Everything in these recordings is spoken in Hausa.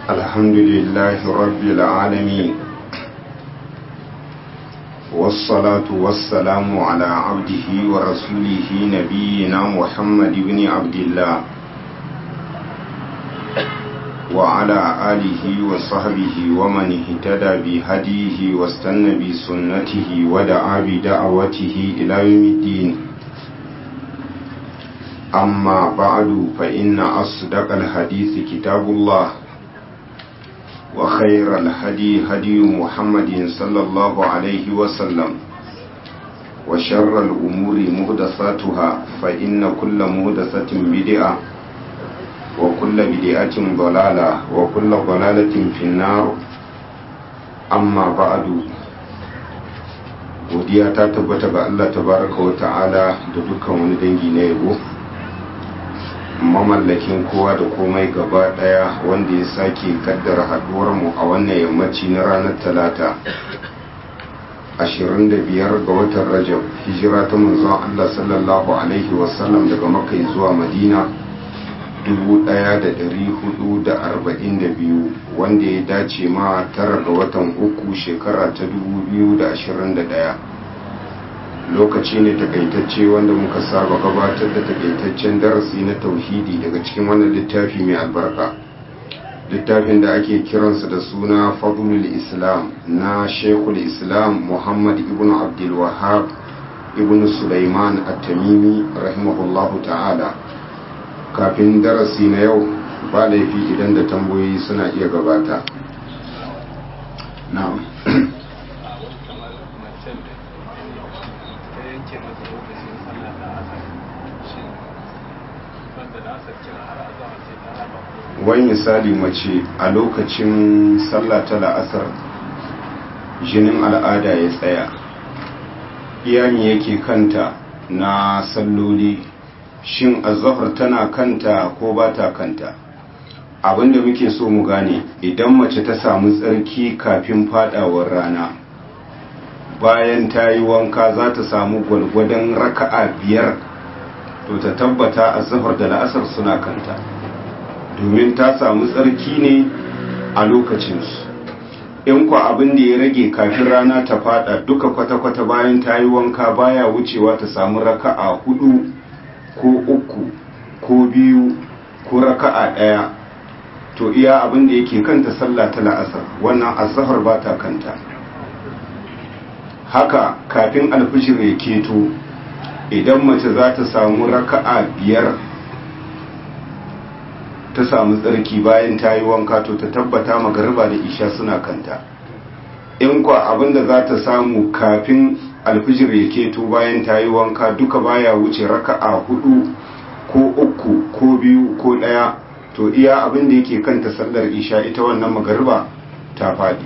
الحمد لله رب العالمين والصلاة والسلام على عبده ورسوله نبينا محمد بن عبد الله وعلى آله وصحبه ومن اهتدى بهديه واستنى بسنته ودعا بدعوته إلى يوم الدين أما بعد فإن أصدق الحديث كتاب الله وخير الهدي هدي محمد صلى الله عليه وسلم وشر الأمور مهدساتها فإن كل مهدسة بدعة وكل بدعة ضلالة وكل ضلالة في النار أما بعد godiya ta tabbata ga Allah tabaraka wa ta'ala da dukkan wani dangi na yabo mamallakin kowa da komai gaba daya wanda ya sake kaddara haduwar mu a wannan yammaci na ranar talata 25 ga watan rajab hijira ta manzon Allah sallallahu alaihi wasallam daga makka zuwa madina 1442 wanda ya dace ma tara ga watan uku shekara ta 2021 lokaci ne takaitacce wanda muka saba gabatar da takaitaccen darasi na tauhidi daga cikin wannan littafi mai albarka littafin da ake kiransa da suna fadlul islam na shekul islam muhammad ibn abdul wahab ibn sulaiman at-tamimi rahimahullahu ta'ala kafin darasi na yau ba laifi idan da tambayoyi suna iya gabata na'am wani misali mace a lokacin sallah ta la'asar jinin al'ada ya tsaya iyami yake kanta na salloli shin azahar tana kanta ko ba ta kanta abinda muke so mu gane idan mace ta samu tsarki kafin fadawar rana bayan ta yi wanka za ta samu gwalgwadon raka'a biyar to ta tabbata azahar da la'asar suna kanta domin ta samu tsarki ne a lokacinsu in kwa abin da ya rage kafin rana ta fada duka kwata-kwata bayan ta yi wanka baya wucewa ta samu raka'a hudu ko uku ko biyu ko raka'a ɗaya to iya abin da yake kanta sallah ta la'asar wannan asahar ba ta kanta haka kafin alfishir ya keto idan mace za ta samu raka'a biyar ta samu tsarki bayan ta yi wanka to ta tabbata magariba da isha suna kanta in kwa abinda za ta samu kafin alfijir ya keto bayan ta yi wanka duka baya wuce raka'a hudu ko uku ko biyu ko daya to iya abinda yake kanta sallar isha ita wannan magariba ta fadi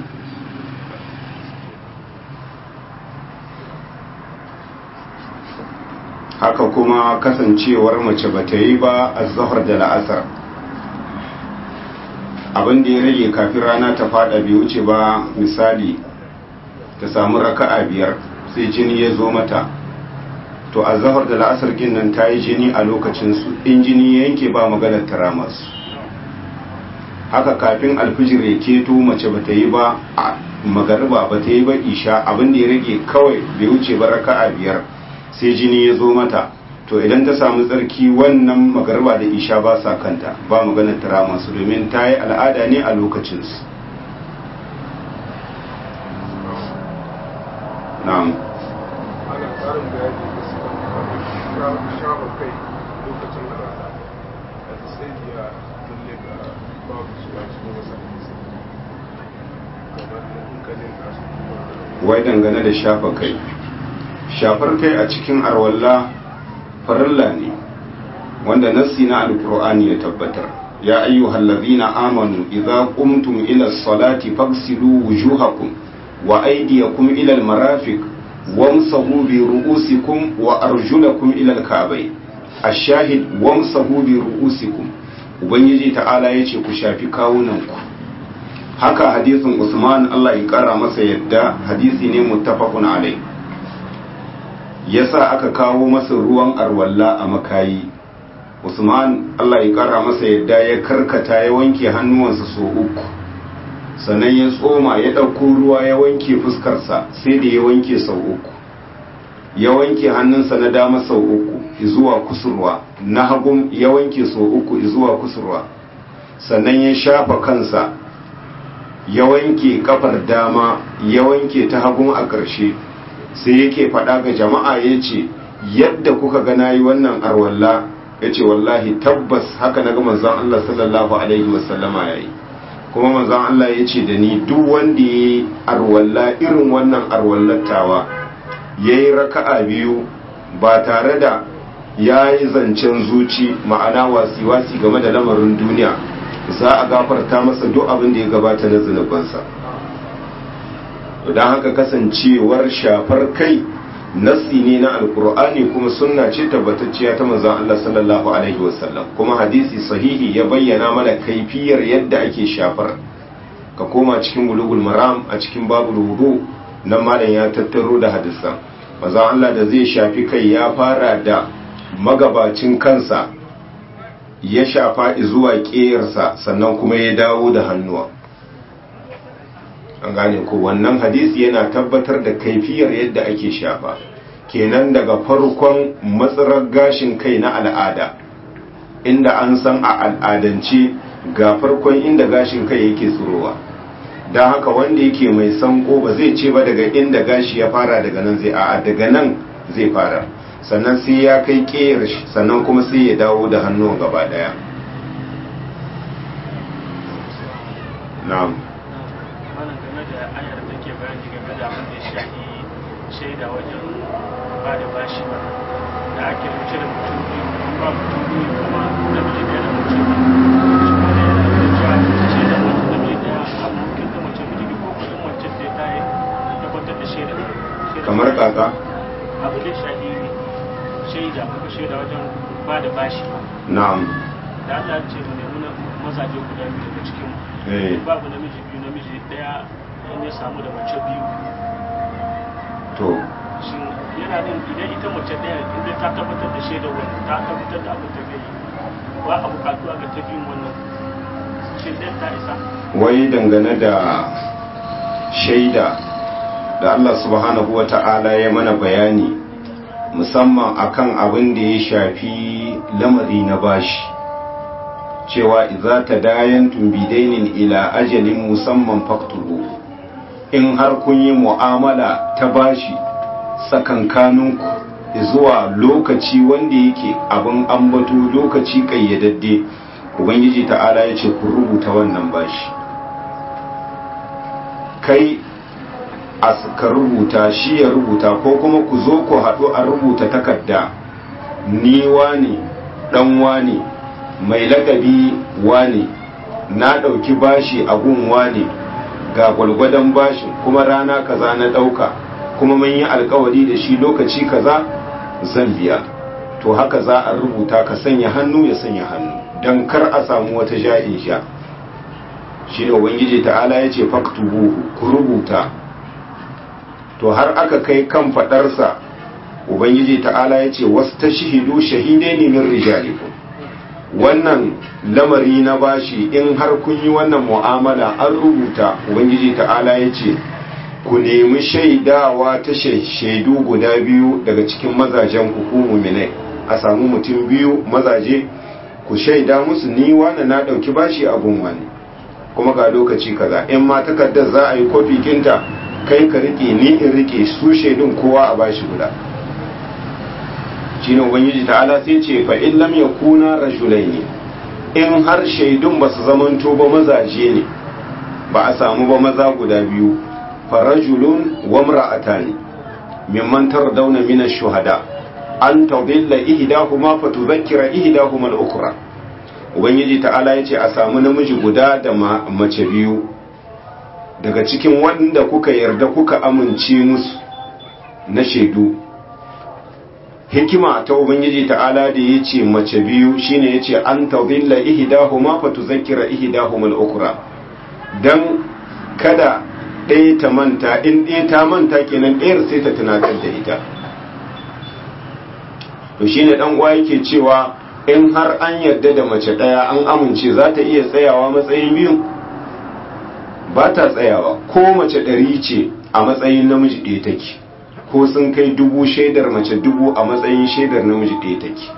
haka kuma kasancewar mace bata yi ba a zahar da la'asar abin da ya rage kafin rana ta fada bai wuce ba misali ta samu raka'a biyar sai jini ya zo mata to a zahar da la'asar nan ta yi jini a lokacinsu in jini ya yanke ba maganar tara masu haka kafin alfijir ya keto mace ba ta yi ba a magariba ba ta yi ba isha abin da ya rage kawai bai wuce ba raka'a biyar sai jini ya zo mata to idan ta samu tsarki wannan magarba da isha ba sa kanta ba maganar tara masu domin ta yi al'ada ne a lokacinsu na'am wai dangane da shafa kai shafar kai a cikin arwalla farilla ne wanda nassi na alkur'ani ya tabbatar ya ayyuhal ladhina amanu idza qumtum ila salati faghsilu wujuhakum wa aydiyakum ila almarafiq wamsahu bi ru'usikum wa arjulakum ila alka'bay ash-shahid wamsahu bi ru'usikum ubangiji ta'ala yace ku shafi kawunanku haka hadisin Usman Allah ya kara masa yadda hadisi ne muttafaqun alai yasa aka kawo masa ruwan arwalla a makayi usman allah ya kara masa yadda ya karkata ya wanke hannuwansa so uku sannan ya tsoma ya ɗauko ruwa ya wanke fuskarsa sai da ya wanke sau uku ya wanke hannunsa na dama sau uku zuwa kusurwa na hagun ya wanke sau uku zuwa kusurwa sannan ya shafa kansa ya wanke kafar dama ya wanke ta hagun a ƙarshe sai yake faɗa ga jama'a ya ce yadda kuka ga nayi wannan arwalla ya ce wallahi tabbas haka na ga manzon Allah sallallahu alaihi wasallama ya yi kuma manzon Allah ya ce da ni duk wanda ya yi arwalla irin wannan arwallattawa ya yi raka'a biyu ba tare da ya yi zancen zuci ma'ana wasi-wasi game da lamarin duniya za a gafarta masa duk abin da ya gabata na zunubansa don haka kasancewar shafar kai nassi ne na alkur'ani kuma sunna ce tabbatacciya ta manzon Allah sallallahu alaihi wasallam kuma hadisi sahihi ya bayyana mana kaifiyar yadda ake shafar ka koma cikin bulugul maram a cikin babul wudu nan malam ya tattaro da hadisan manzon Allah da zai shafi kai ya fara da magabacin kansa ya shafa zuwa ƙeyarsa sannan kuma ya dawo da hannuwa an gane ko wannan hadisi yana tabbatar da kaifiyar yadda ake shafa kenan daga farkon matsarar gashin kai na al'ada inda an san a al'adance ga farkon inda gashin kai yake tsirowa don haka wanda yake mai sanko ba zai ce ba daga inda gashi ya fara daga nan zai a'a daga nan zai fara sannan sai ya kai ƙeyar shi sannan kuma sai ya dawo da hannun gaba daya na'am wannan game da ayar da ke bayani game da abin da ya shafi shaida wajen ba da bashi ba da ake rubuce da mutum biyu ba mutum biyu kuma da mace ɗaya da mace biyu shi ma da yana da cewa shaida mace da mace ɗaya a mulkin da mace biyu ko kuma mace da ta yi tabbatar da shaida kamar kaka abu da shafi shaida kuka shaida wajen ba da bashi ba na'am da Allah ce mu nemi na mazaje guda biyu daga cikin mu eh babu namiji biyu namiji daya in ya samu da mace biyu to shin yana din idan ita mace daya inda ta tabbatar da shaidar wannan ta tabbatar da abin da zai yi ba a bukatu ga ta biyun wannan shin dan ta isa wai dangane da shaida da Allah subhanahu wa ta'ala ya mana bayani musamman akan abin da ya shafi lamari na bashi cewa idza tadayantum bidainin ila ajalin musamman faktubu in har kun yi mu'amala ta bashi tsakankaninku zuwa lokaci wanda yake abin ambato lokaci kayyadadde ubangiji ta'ala ya ce ku rubuta wannan bashi kai a ka rubuta shi ya rubuta ko kuma ku zo ku haɗu a rubuta takarda ni wani ɗan wani mai lakabi wani na ɗauki bashi a gun wani ga gwalgwadon bashin kuma rana kaza na ɗauka kuma mun yi alkawari da shi lokaci kaza zan biya to haka za a rubuta ka sanya hannu ya sanya hannu don kar a samu wata ja'in sha shi ne ubangiji ta'ala ya ce faktubuhu ku rubuta to har aka kai kan faɗarsa ubangiji ta'ala ya ce wasu ta shahidu shahidai ne min rijalikum wannan lamari na bashi in har kun yi wannan mu'amala an rubuta ubangiji ta'ala ya ce ku nemi shaidawa ta shaidu guda biyu daga cikin mazajen ku muminai a samu mutum biyu mazaje ku shaida musu ni wani na ɗauki bashi abun wani kuma ga lokaci kaza in ma takardar za a yi kofi kinta kai ka rike ni in rike su shaidun kowa a bashi guda shine ubangiji ta'ala sai ce fa in lam yakuna rajulaini in har shaidun ba su zamanto ba mazaje ne ba a samu ba maza guda biyu fa rajulun wa imra'atani mimman tardawna min ash-shuhada an tadilla ihdahuma fa tudhakkira ihdahuma al-ukhra ubangiji ta'ala yace a samu namiji guda da mace biyu daga cikin wanda kuka yarda kuka amince musu na shaidu hikima ta ubangiji ta'ala da ya ce mace biyu shine ya ce an tazilla ihdahuma fa tuzakkira ihdahuma al-ukhra dan kada ɗaya ta manta in ɗaya ta manta kenan ɗayar sai ta tunatar da ita to shine dan uwa yake cewa in har an yarda da mace ɗaya an amince za ta iya tsayawa matsayin biyu ba ta tsayawa ko mace ɗari ce a matsayin namiji ɗaya take ko sun kai dubu shaidar mace dubu a matsayin shaidar namiji ɗaya take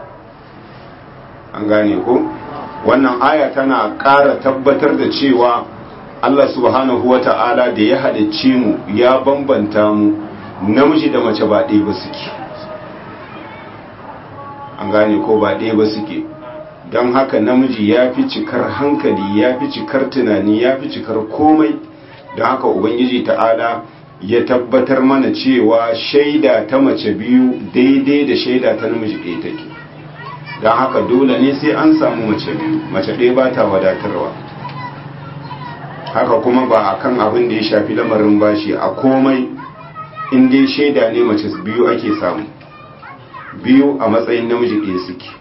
an gane ko wannan aya tana ƙara tabbatar da cewa Allah subhanahu wa ta'ala da ya halicce mu ya bambanta mu namiji da mace ba ɗaya ba suke an gane ko ba ɗaya ba suke don haka namiji ya fi cikar hankali ya fi cikar tunani ya fi cikar komai don haka ubangiji ta'ala ya tabbatar mana cewa shaida ta mace biyu daidai da shaida ta namiji ɗaya take don haka dole ne sai an samu mace biyu mace ɗaya ba ta wadatarwa haka kuma ba a kan abin da ya shafi lamarin bashi a komai in dai shaida ne mace biyu ake samu biyu a matsayin namiji ɗaya suke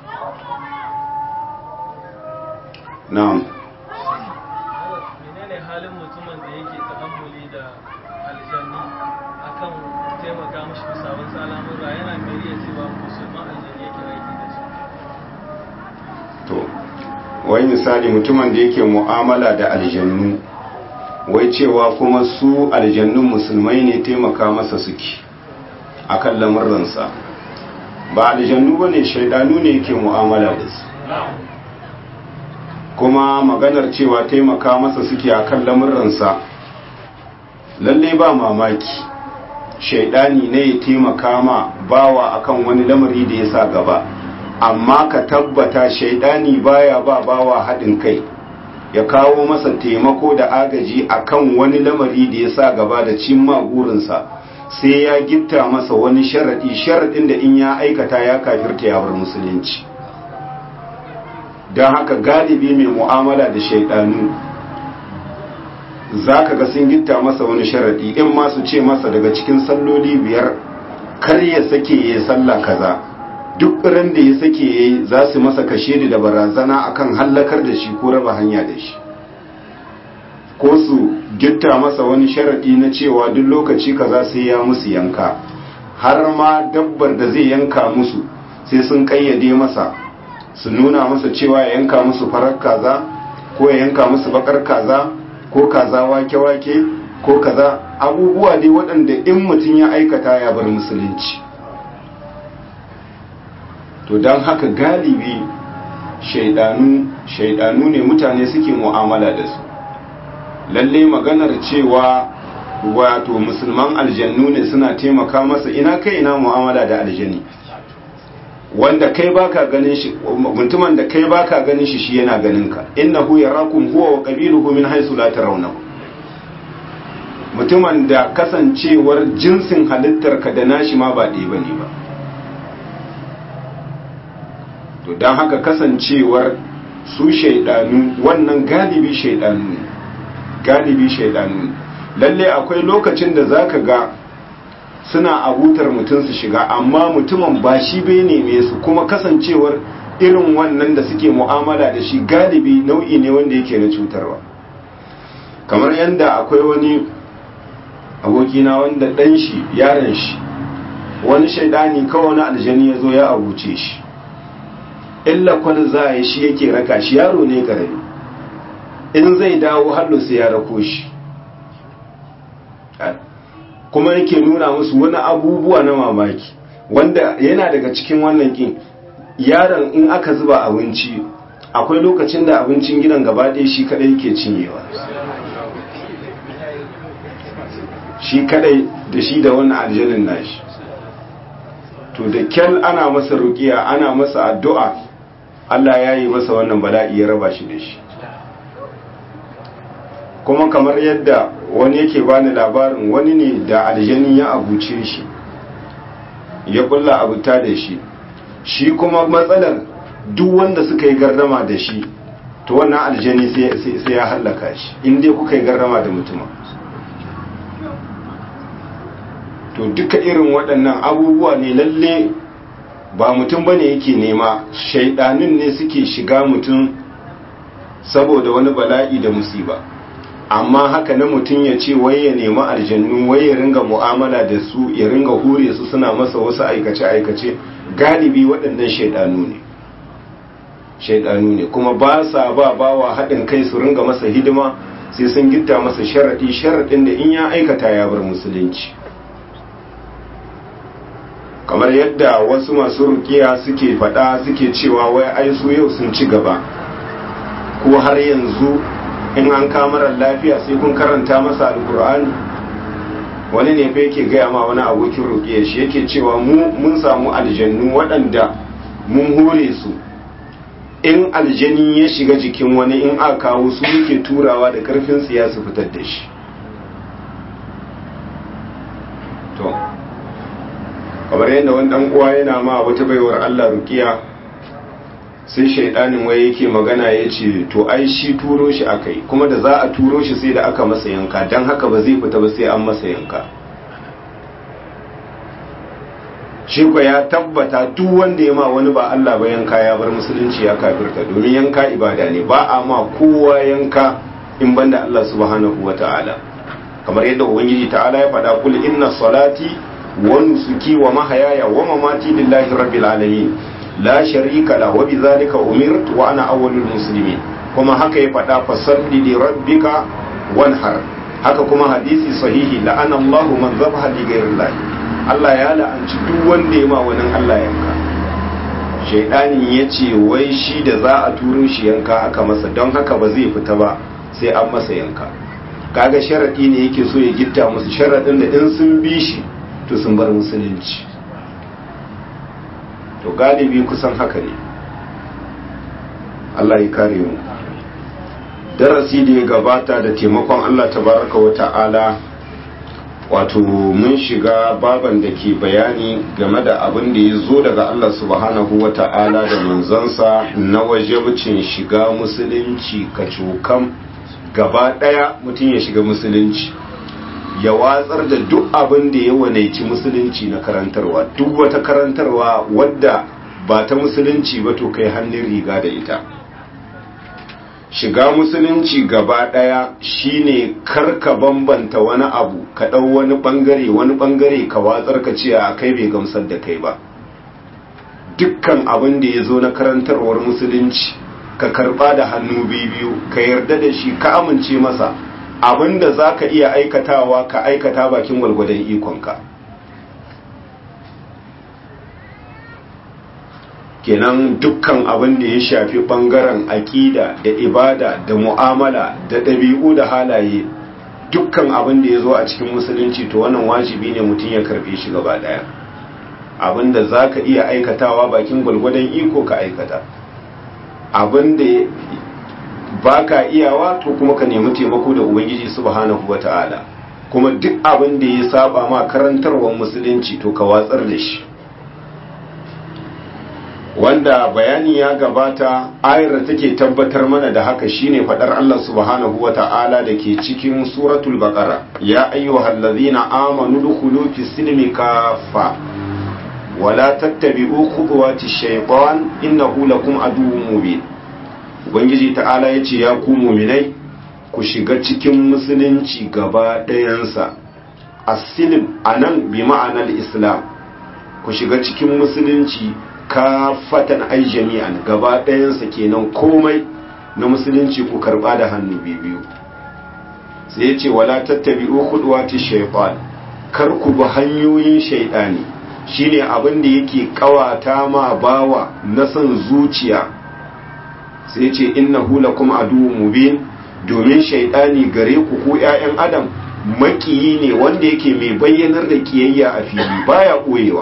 na'am menene halin mutumin da yake ta'ammuli da aljanni akan taimaka mashi bisa wasu al'amura yana mai iya cewa musulman aljanni yake aiki da su to wai misali mutumin da yake mu'amala da aljannu wai cewa kuma su aljannun musulmai ne taimaka masa suke akan lamurransa ba aljannu ba ne shaidanu ne yake mu'amala da su kuma maganar cewa taimaka masa suke akan lamurransa lalle ba mamaki shaidani ne ya taimaka ma bawa akan wani lamari da ya sa gaba amma ka tabbata shaidani baya ba bawa haɗin kai ya kawo masa taimako da agaji akan wani lamari da ya sa gaba da cimma burinsa sai ya gitta masa wani sharaɗi sharaɗin da in ya aikata ya kafirta ya bar musulunci don haka galibi mai mu'amala da shaidanu za ka ga sun gitta masa wani sharaɗi in ma su ce masa daga cikin salloli biyar kar ya sake ya sallah kaza duk ran da ya sake ya yi za su masa kashe da barazana akan hallakar da shi ko raba hanya da shi ko su gitta masa wani sharaɗi na cewa duk lokaci kaza sai ya musu yanka har ma dabbar da zai yanka musu sai sun kayyade masa su nuna masa cewa ya yanka musu farar kaza ko ya yanka musu bakar kaza ko kaza wake-wake ko kaza abubuwa dai waɗanda in mutum ya aikata ya bar musulunci to don haka galibi shaidanu shaidanu ne mutane suke mu'amala da su lalle maganar cewa wato musulman aljannu ne suna taimaka masa ina kai ina mu'amala da aljani wanda kai baka ganin shi mutumin da kai baka ganin shi shi yana ganin ka innahu yarakum huwa wa qabiluhu min haythu la tarawnahu mutumin da kasancewar jinsin halittar ka da nashi ma ba ɗaya bane ba to dan haka kasancewar su shaidanu wannan galibi shaidanu ne galibi shaidanu lalle akwai lokacin da zaka ga suna abutar mutum su shiga amma mutumin ba shi bai neme su kuma kasancewar irin wannan da suke mu'amala da shi galibi nau'i ne wanda yake na cutarwa kamar yadda akwai wani abokina wanda ɗan shi yaron shi wani shaidani kawai wani aljani ya zo ya abuce shi illa kwal za a yi shi yake raka shi yaro ne karami in zai dawo hallo sai ya rako shi kuma yake nuna musu wani abubuwa na mamaki wanda yana daga cikin wannan kin yaron in aka zuba abinci akwai lokacin da abincin gidan gaba ɗaya shi kadai yake cinyewa shi kadai da shi da wannan aljanin nashi to da kyal ana masa rukiya ana masa addu'a Allah ya yi masa wannan bala'i ya raba shi da shi kuma kamar yadda wani yake bani labarin wani ne da aljani ya abuce shi ya kulla abuta da shi shi kuma matsalar duk wanda suka yi gardama da shi to wannan aljani sai ya hallaka shi inda kuka yi gardama da mutum to duka irin waɗannan abubuwa ne lalle ba mutum bane yake nema shaidanin ne suke shiga mutum saboda wani bala'i da musiba amma haka na mutum ya ce wai ya nemi aljannu wai ya ringa mu'amala da su ya ringa hure su suna masa wasu aikace-aikace galibi waɗannan shaidanu ne shaidanu ne kuma ba sa ba bawa haɗin kai su ringa masa hidima sai sun gitta masa sharaɗi sharaɗin da in ya aikata ya bar musulunci kamar yadda wasu masu rukiya suke faɗa suke cewa wai ai su yau sun ci gaba ko har yanzu in an kamarar lafiya sai kun karanta masa alkur'ani wani ne fa yake gaya ma wani abokin rukiya shi yake cewa mu mun samu aljannu waɗanda mun hore su in aljani ya shiga jikin wani in aka kawo su yake turawa da karfin tsiya su fitar da shi to kamar yadda wani dan uwa yana ma wata baiwar Allah rukiya sai shaidanin waye yake magana ya ce to ai shi turo shi akai kuma da za a turo shi sai da aka masa yanka don haka ba zai fita ba sai an masa yanka shi ko ya tabbata duk wanda ya ma wani ba Allah ba yanka ya bar musulunci ya kafirta domin yanka ibada ne ba a ma kowa yanka in banda Allah subhanahu wata'ala kamar yadda ubangiji ta'ala ya faɗa kul inna salati wa nusuki wa mahayaya wa mamati lillahi rabbil alamin la sharika la wa bidhalika umirtu wa ana awwalul muslimin kuma haka ya faɗa fasalli li rabbika wanhar haka kuma hadisi sahihi la'ana Allahu man zabaha li ghayrillah Allah ya la'anci duk wanda ya ma wani Allah yanka shaidanin ya ce wai shi da za a turo shi yanka aka masa don haka ba zai fita ba sai an masa yanka kaga sharaɗi ne yake so ya gitta musu sharaɗin da in sun bi shi to sun bar musulunci to galibi kusan haka ne Allah ya kare mu darasi da ya gabata da taimakon Allah tabaraka wa ta'ala wato mun shiga baban da ke bayani game da abin da ya zo daga Allah subhanahu wa ta'ala da manzansa na wajibcin shiga musulunci kacokan gaba ɗaya mutum ya shiga musulunci ya watsar da duk abin da ya wanaici musulunci na karantarwa duk wata karantarwa wadda ba ta musulunci ba to kai hannun riga da ita shiga musulunci gaba ɗaya shine karka bambanta wani abu ka ɗau wani ɓangare wani ɓangare ka watsar ka ce a kai bai gamsar da kai ba dukkan abin da ya zo na karantarwar musulunci ka karɓa da hannu biyu ka yarda da shi ka amince masa abin da za ka iya aikatawa ka aikata bakin gwalgwadon ikonka kenan dukkan abin da ya shafi bangaren aƙida da ibada da mu'amala da ɗabi'u da halaye dukkan abin da ya zo a cikin musulunci to wannan wajibi ne mutum ya karfe shi gaba ɗaya abin da za ka iya aikatawa bakin gwalgwadon iko ka aikata abin da ba ka iyawa to kuma ka nemi taimako da ubangiji subhanahu wa ta'ala kuma duk abin da ya saba ma karantarwar musulunci to ka watsar da shi wanda bayani ya gabata ayar da take tabbatar mana da haka shine fadar Allah subhanahu wata'ala da ke cikin suratul baqara ya ayyuhal ladzina amanu dukhulu fis silmi kaffa wala tattabi'u khutuwati shaytan innahu lakum aduwwun mubin ubangiji ta'ala yace ya ku mu'minai ku shiga cikin musulunci gaba ɗayansa as-silm anan bi ma'anar islam ku shiga cikin musulunci kafatan ai jami'an gaba ɗayansa kenan komai na musulunci ku karɓa da hannu biyu sai ya ce wala tattabi'u khudwati shaytan kar ku bi hanyoyin shaytani shine abin da yake kawata ma bawa na son zuciya sai ya ce innahu lakum aduwwun mubin domin shaytani gare ku ku ƴaƴan adam makiyi ne wanda yake mai bayyanar da kiyayya a fili baya koyewa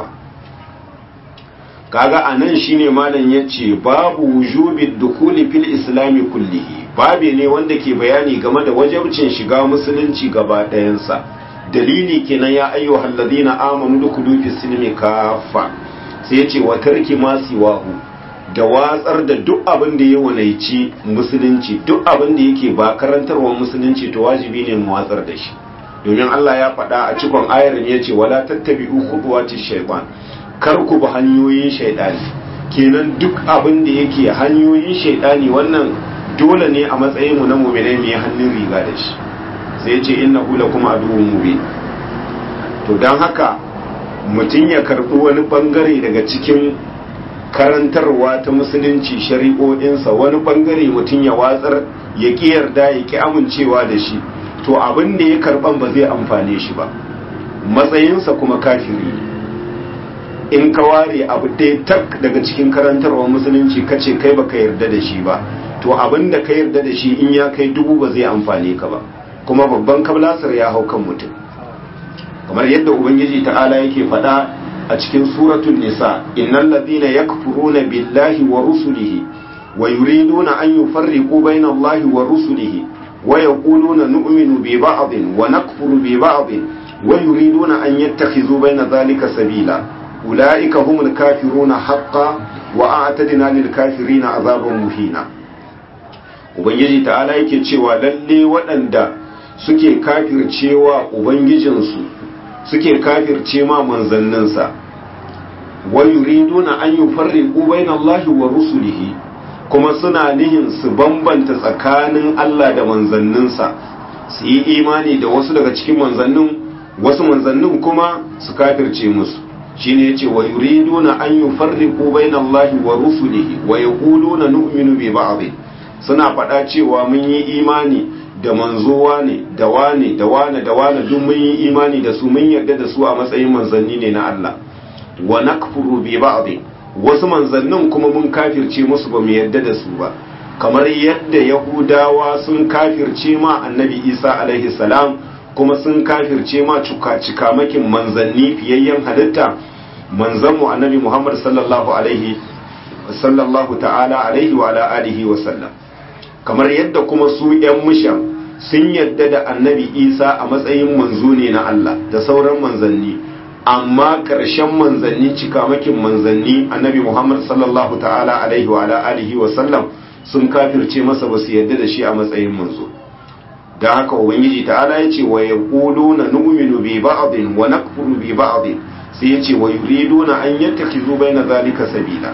kaga anan shine malam yace babu wujubi dukuli fil islami kullihi babe ne wanda ke bayani game da wajibcin shiga musulunci gaba ɗayansa dalili kenan ya ayyuhal ladina amanu dukulu fis silmi kaffa sai yace wa tarki ma siwahu da watsar da duk abin da ya wanaici musulunci duk abin da yake ba karantarwar musulunci to wajibi ne mu watsar da shi domin Allah ya faɗa a cikon ayar yace wala tattabi'u khutuwati shaytan kar ku bi hanyoyin shaidani kenan duk abin da yake hanyoyin shaidani wannan dole ne a matsayin mu na mu'minai mu hannun riga da shi sai ya ce innahu lakum aduwwun mubin to dan haka mutum ya karbi wani bangare daga cikin karantarwa ta musulunci shari'o'insa wani bangare mutum ya watsar ya ƙi yarda ya ƙi amincewa da shi to abin da ya karban ba zai amfane shi ba matsayinsa kuma kafiri in ka ware abu ɗaya tak daga cikin karantarwa musulunci ka ce kai baka yarda da shi ba to abin da ka yarda da shi in ya kai dubu ba zai amfane ka ba kuma babban kablasar ya hau kan mutum kamar yadda ubangiji ta'ala yake faɗa a cikin suratul nisa innal ladhina yakfuruna billahi wa rusulihi wa yuriduna an yufarriqu bayna allahi wa rusulihi wa yaquluna nu'minu bi ba'dhin wa nakfuru bi ba'dhin wa yuriduna an yattakhidhu bayna dhalika sabila ulaika humul kafiruna haqqan wa a'tadna lil kafirina azaban muhina ubangiji ta'ala yake cewa lalle waɗanda suke kafircewa ubangijinsu suke kafirce ma manzanninsa wa yuriduna an yufarriqu bayna Allahi wa rusulihi kuma suna nihin su bambanta tsakanin Allah da manzanninsa su yi imani da wasu daga cikin manzannin wasu manzannin kuma su kafirce musu shine yace wa yuriduna an yufarriqu bayna Allahi wa rusulihi wa yaquluna nu'minu bi ba'd suna faɗa cewa mun yi imani da manzowa ne da wane da wane da wane duk mun yi imani da su mun yarda da su a matsayin manzanni ne na Allah wa nakfuru bi ba'd wasu manzannin kuma mun kafirce musu ba mu yarda da su ba kamar yadda yahudawa sun kafirce ma annabi isa alaihi salam kuma sun kafirce ma cikamakin manzanni fiyayyen halitta manzanmu annabi muhammad sallallahu alaihi sallallahu ta'ala alaihi wa ala alihi wa sallam kamar yadda kuma su ‘yan mushan sun yadda da annabi isa a matsayin manzo ne na Allah da sauran manzanni amma ƙarshen manzanni cikamakin manzanni annabi muhammad sallallahu ta'ala alaihi wa alihi wa sallam sun kafirce masa ba su yadda da shi a matsayin manzo da haka ubangiji ta'ala ya ce wa yaquluna nu'minu bi ba'din wa nakfuru bi ba'din sai ya ce wa yuriduna an yattakhizu baina zalika sabila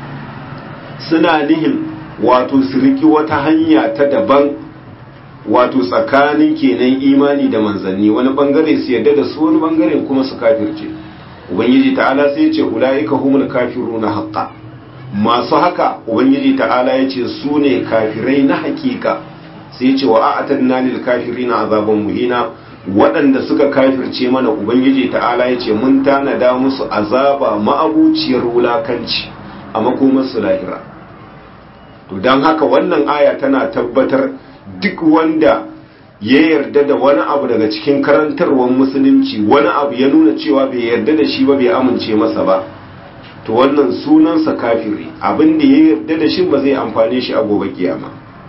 suna nihin wato su riki wata hanya ta daban wato tsakanin kenan imani da manzanni wani bangare su yadda da su wani bangare kuma su kafirce ubangiji ta'ala sai ce ulaika humul kafiruna haqqan masu haka ubangiji ta'ala ya ce su ne kafirai na hakika sai ce wa a'atadna lil kafirina azaban muhina waɗanda suka kafirce mana ubangiji ta'ala ya ce mun tanada musu azaba ma'abuciyar wulakanci a makomarsu lahira to don haka wannan aya tana tabbatar duk wanda ya yarda da wani abu daga cikin karantarwar musulunci wani abu ya nuna cewa bai yarda da shi ba bai amince masa ba to wannan sunansa kafiri abin da ya yarda da shi ba zai amfane shi a gobe kiyama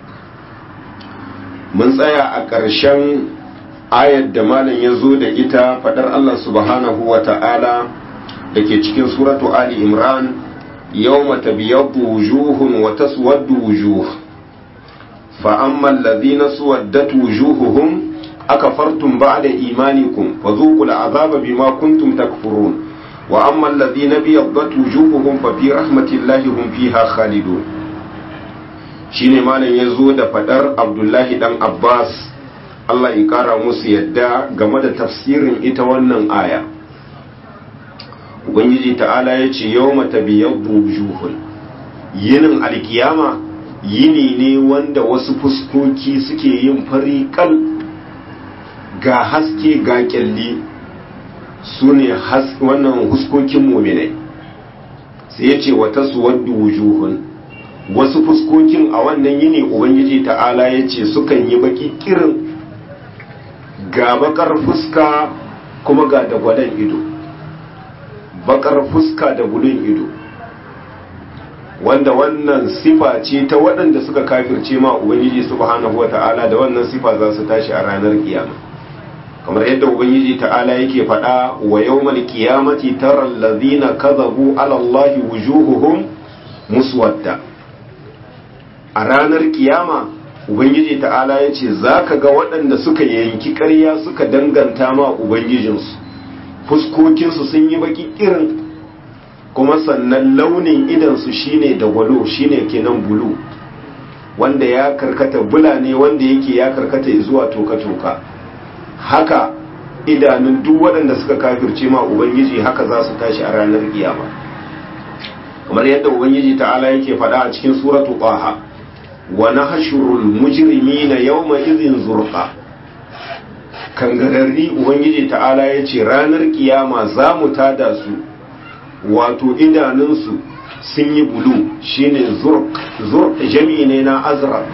mun tsaya a ƙarshen ayar da malam ya zo da ita faɗar Allah subhanahu wa ta'ala da ke cikin suratu Ali Imran يوم تبيض وجوه وتسود وجوه فأما الذين سودت وجوههم أكفرتم بعد إيمانكم فذوقوا العذاب بما كنتم تكفرون وأما الذين بيضت وجوههم ففي رحمة الله هم فيها خالدون shine malam ya zo da fadar abdullahi dan abbas allah ya kara musu yadda game da tafsirin ita wannan aya ubangiji ta'ala ya ce yau mata biyar wujuhun yinin alkiyama yini ne wanda wasu fuskoki suke yin fari kal ga haske ga kyalli su ne wannan huskokin mominai sai ya ce wata suwaddu wujuhun wasu fuskokin a wannan yini ubangiji ta'ala ya ce sukan yi baki kirin ga bakar fuska kuma ga dagwadon ido bakar fuska da gudun ido wanda wannan sifa ce ta waɗanda suka kafirce ma ubangiji subhanahu wata'ala da wannan sifa za su tashi a ranar kiyama kamar yadda ubangiji ta'ala yake faɗa wa yawmal qiyamati tara allazina kadhabu ala allahi wujuhuhum muswadda a ranar kiyama ubangiji ta'ala yace zaka ga waɗanda suka yanki ƙarya suka danganta ma ubangijinsu fuskokinsu sun yi baki irin kuma sannan launin idansu shine da gwalo shine kenan bulu wanda ya karkata bula ne wanda yake ya karkata zuwa toka-toka haka idanun duk waɗanda suka kafirce ma ubangiji haka za su tashi a ranar kiyama kamar yadda ubangiji ta'ala yake faɗa a cikin suratu qaha wa nahshurul mujrimina yawma idhin zurqa kangararri ubangiji ta'ala yace ranar kiyama za mu tada su wato idanunsu sun yi bulu shine zurq zurq jami'i ne na azraq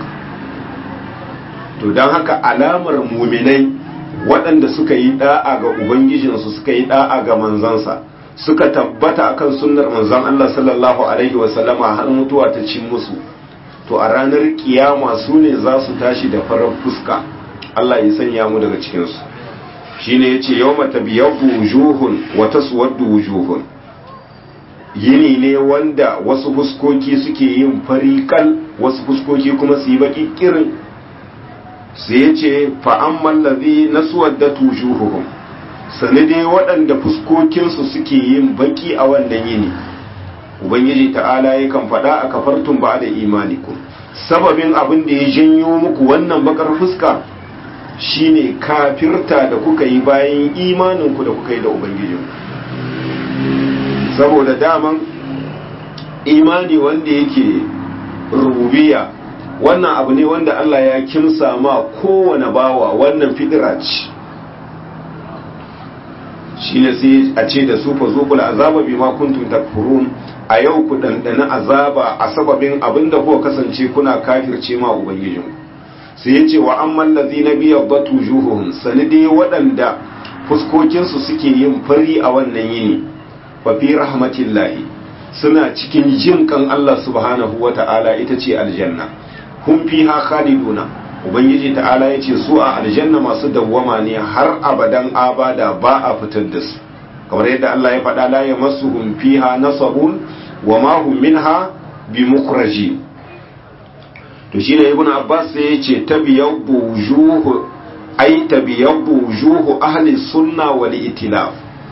to don haka alamar muminai waɗanda suka yi da'a ga ubangijinsu suka yi da'a ga manzansa suka tabbata akan sunnar manzon Allah sallallahu alaihi wasallama har mutuwa ta cin musu to a ranar kiyama su ne za su tashi da farar fuska Allah ya sanya mu daga cikinsu shine yace yawma tabyabbu wujuhun wa taswaddu wujuhun yini ne wanda wasu fuskoki suke yin fariƙal wasu fuskoki kuma su yi baki kirin sai ya ce fa'amman lazi na suwadda tujuhuhum sani dai waɗanda fuskokinsu suke yin baki a wannan yini ubangiji ta'ala ya kan faɗa a kafartun ba da imanikum sababin abin da ya janyo muku wannan bakar fuska shine kafirta da kuka yi bayan imaninku da kuka yi da ubangijinku saboda daman imani wanda yake rububiya wannan abu ne wanda Allah ya kimsa ma kowane bawa wannan fidira ce shi ne sai a ce da su fa zuqul azaba bima kuntum takfurun a yau ku dandana azaba a sababin abinda kuka kasance kuna kafirce ma ubangijin sai ya ce wa amman ladina biyadatu juhuhum sanide waɗanda fuskokinsu suke yin fari a wannan yini fa fi rahmatillahi suna cikin jin kan Allah subhanahu wa ta'ala ita ce aljanna hum fiha khaliduna ubangiji ta'ala yace su a aljanna masu dawwama ne har abadan abada ba a fitar da su kamar yadda Allah ya faɗa la yamassuhum fiha nasabun wa ma hum minha bimukhraji to shine ibnu abbas sai yace tabiyabbu wujuhu ay tabiyabbu wujuhu ahli sunna wal itilaf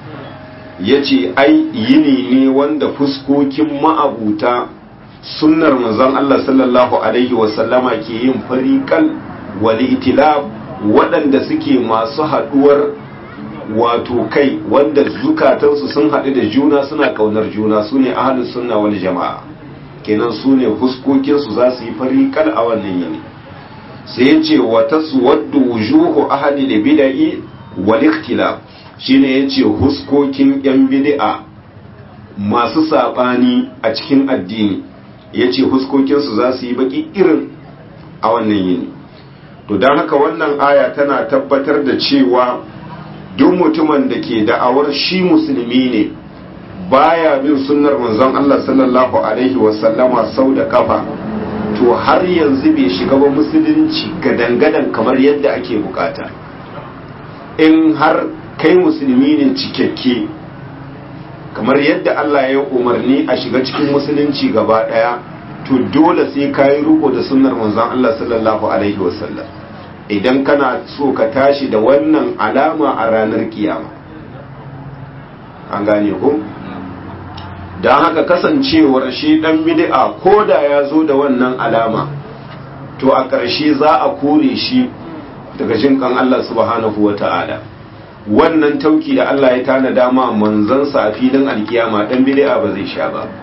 yace ai yini ne wanda fuskokin ma'abuta sunnar manzon Allah sallallahu alaihi wasallama ke yin fariƙal wal itilaf waɗanda suke masu haɗuwar wato kai wanda zukatansu sun haɗu da juna suna ƙaunar juna su ne ahalus sunna wal jama'a kenan su ne fuskokinsu za su yi fariƙal a wannan yini sai ya ce wa taswaddu wujuhu ahli da bid'i wal ikhtilaf shine yace huskokin yan bid'a masu sabani a cikin addini yace huskokinsu za su yi baki irin a wannan yini to don haka wannan aya tana tabbatar da cewa duk mutumin da ke da'awar shi musulmi ne baya bin sunnar manzon Allah sallallahu alaihi wasallama sau da kafa to har yanzu bai shiga ba musulunci gadan-gadan kamar yadda ake bukata in har kai musulmi ne cikakke kamar yadda Allah ya umarni a shiga cikin musulunci gaba daya to dole sai ka yi riko da sunnar manzon Allah sallallahu alaihi wasallam idan kana so ka tashi da wannan alama a ranar kiyama an gane ku don haka kasancewar shi dan bid'a ko da ya zo da wannan alama to a ƙarshe za a kore shi daga jinkan Allah subhanahu wa ta'ala wannan tauki da Allah ya tana dama manzansa a filin alkiyama dan bid'a ba zai sha ba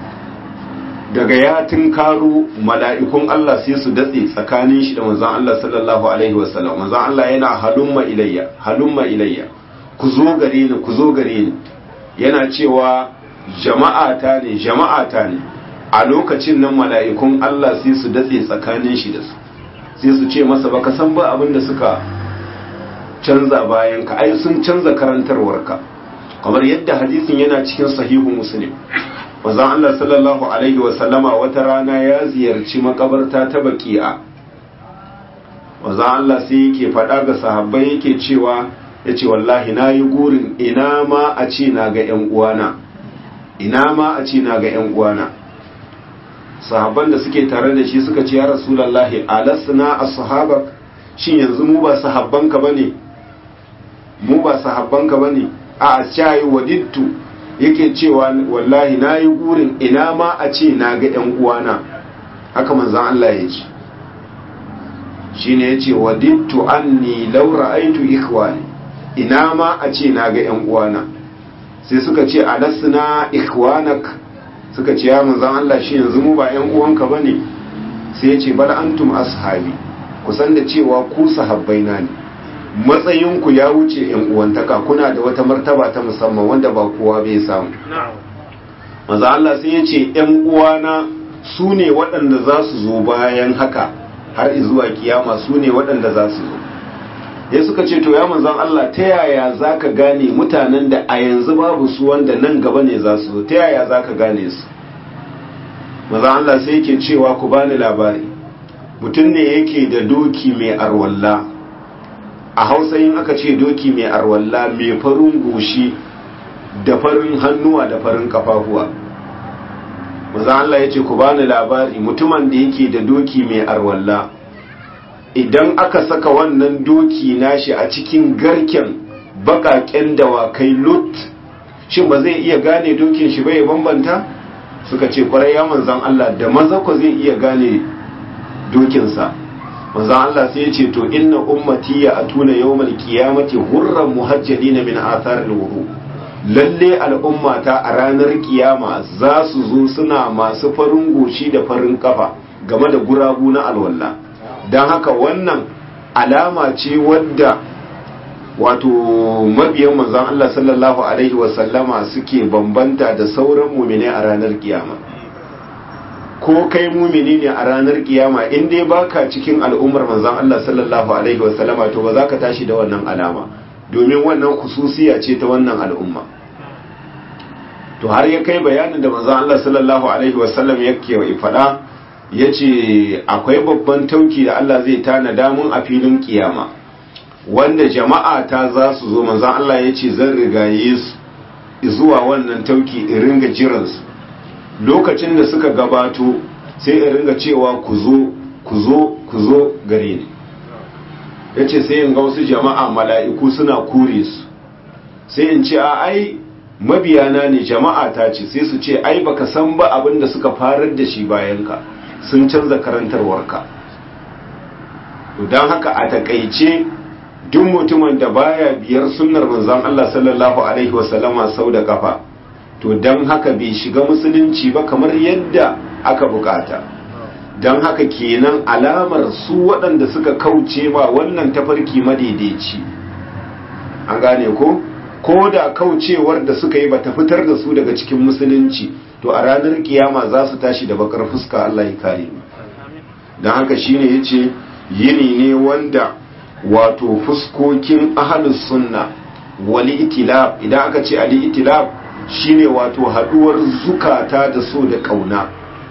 daga ya tunkaro mala'ikun Allah sai su datse tsakanin shi da manzon Allah sallallahu alaihi wasallam manzon Allah yana halumma ilayya halumma ilayya ku zo gare ni ku zo gare ni yana cewa jama'ata ne jama'ata ne a lokacin nan mala'ikun Allah sai su datse tsakanin shi da su sai su ce masa baka san ba abin da suka canza bayan ka ai sun canza karantarwarka kamar yadda hadisin yana cikin sahihu muslim manzon Allah sallallahu alaihi wa sallama wata rana ya ziyarci makabarta ta baki'a manzon Allah sai yake faɗa ga sahabbai yake cewa yace wallahi nayi gurin ina ma a ce na ga ƴan uwana ina ma a ce na ga ƴan uwana sahabban da suke tare da shi suka ce ya rasulullahi alasna ashabak shin yanzu mu ba sahabbanka bane mu ba sahabbanka bane a cayi wadittu yake cewa wallahi na yi gurin ina ma a ce na ga ‘yan uwana haka manzan Allah ya ce shi ne ya ce wadittu an ni laura aitu ikhwani ina ma a ce na ga ‘yan uwana sai suka ce alasna ikhwanak suka ce ya manzan Allah shi yanzu mu ba ƴan uwanka bane sai ya ce bal antum ashabi kusan da cewa ku sahabbaina ne matsayinku ya wuce ƴan uwantaka kuna da wata martaba ta musamman wanda ba kowa bai samu maza Allah sai ya ce ‘yan uwana su ne waɗanda za su zo bayan haka har zuwa kiyama su ne waɗanda za su zo ya suka ce to ya manzan Allah ta yaya za ka gane mutanen da a yanzu babu su wanda nan gaba ne za su zo ta yaya za ka gane su maza Allah sai yake cewa ku bani labari mutum ne yake da doki mai arwalla a hausa yin aka ce doki mai arwalla mai farin goshi da farin hannuwa da farin kafafuwa maza Allah ya ce ku bani labari mutumin da yake da doki mai arwalla idan aka saka wannan doki nashi a cikin garken bakaken dawakai lut shin ba zai iya gane dokin shi bai bambanta suka ce kwarai ya manzan Allah da maza ku zai iya gane dokinsa manzan Allah sai ya ce to inna ummati ya atuna yawmal qiyamati hurran muhajjalina min atharil wudu lalle al'ummata a ranar kiyama za su zo suna masu farin goshi da farin kafa game da gurabu na alwala don haka wannan alama ce wadda wato mabiyan manzon Allah sallallahu alaihi wasallama suke bambanta da sauran mumine a ranar kiyama ko kai mumini ne a ranar kiyama in dai baka cikin al'ummar manzon Allah sallallahu alaihi wasallama to ba za ka tashi da wannan alama domin wannan kususiya ce ta wannan al'umma to har ya kai bayanin da manzon Allah sallallahu alaihi wasallam yake faɗa yace akwai babban tauki da Allah zai tanada mun a filin kiyama wanda jama'a ta za su zo manzon Allah yace zan rigaye su zuwa wannan tauki in ringa jiran su lokacin da suka gabato sai in ringa cewa ku zo ku zo ku zo gare ni yace sai in ga wasu jama'a mala'iku suna kure su sai in ce a ai mabiyana ne jama'a ta ce sai su ce ai baka san ba abin da suka farar da shi bayan ka sun canza karantarwarka don haka a takaice duk mutumin da baya biyar sunnar manzon Allah sallallahu alaihi wasallama sau da kafa to don haka bai shiga musulunci ba kamar yadda aka bukata don haka kenan alamar su waɗanda suka kauce ma wannan tafarki madaidaici an gane ko ko da kaucewar da suka yi bata fitar da su daga cikin musulunci to a ranar kiyama za su tashi da bakar fuska Allah ya kare mu don haka shine yace yini ne wanda wato fuskokin ahlus sunna wali itilab idan aka ce ali itilab shine wato haduwar zukata da so da kauna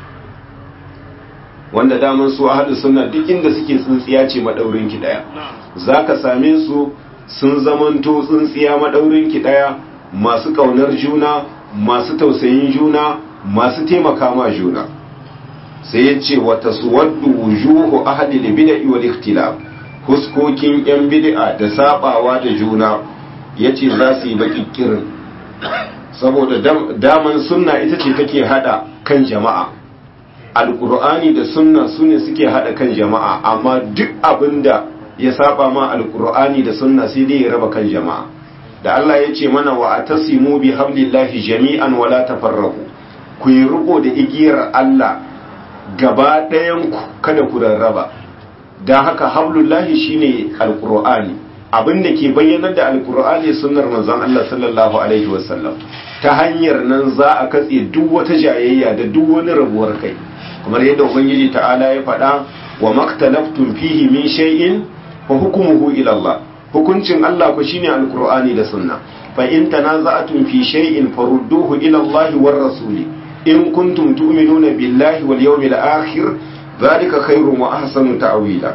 wanda daman su ahlus sunna duk inda suke tsintsiya ce madaurin ki daya zaka same su sun zamanto tsintsiya madaurin ki daya masu kaunar juna masu tausayin juna masu taimaka ma juna sai ya ce wata suwaddu wujuhu ahli bid'i wal ikhtilaf huskokin yan bid'a da sabawa da juna yace za su yi bakikirin saboda daman sunna ita ce take hada kan jama'a alqur'ani da sunna sune suke hada kan jama'a amma duk abinda ya saba ma alqur'ani da sunna sai dai ya raba kan jama'a da Allah ya ce mana wa atasimu bi hablillahi jami'an wala tafarraqu ku yi riko da igiyar Allah gaba ɗayan ku kada ku rarraba dan haka hablullahi shine alqur'ani abin da ke bayyanar da alqur'ani sunnar manzon Allah sallallahu alaihi wasallam ta hanyar nan za a katse duk wata jayayya da duk wani rabuwar kai kamar yadda ubangiji ta'ala ya faɗa wa maktalaftum fihi min shay'in fa hukmuhu ila Allah hukuncin Allah ku shine alqur'ani da sunna fa in tanaza'tum fi shay'in farudduhu ila Allah war rasuli in kuntum tu'minuna billahi wal yawmil akhir zalika khairun wa ahsanu ta'wila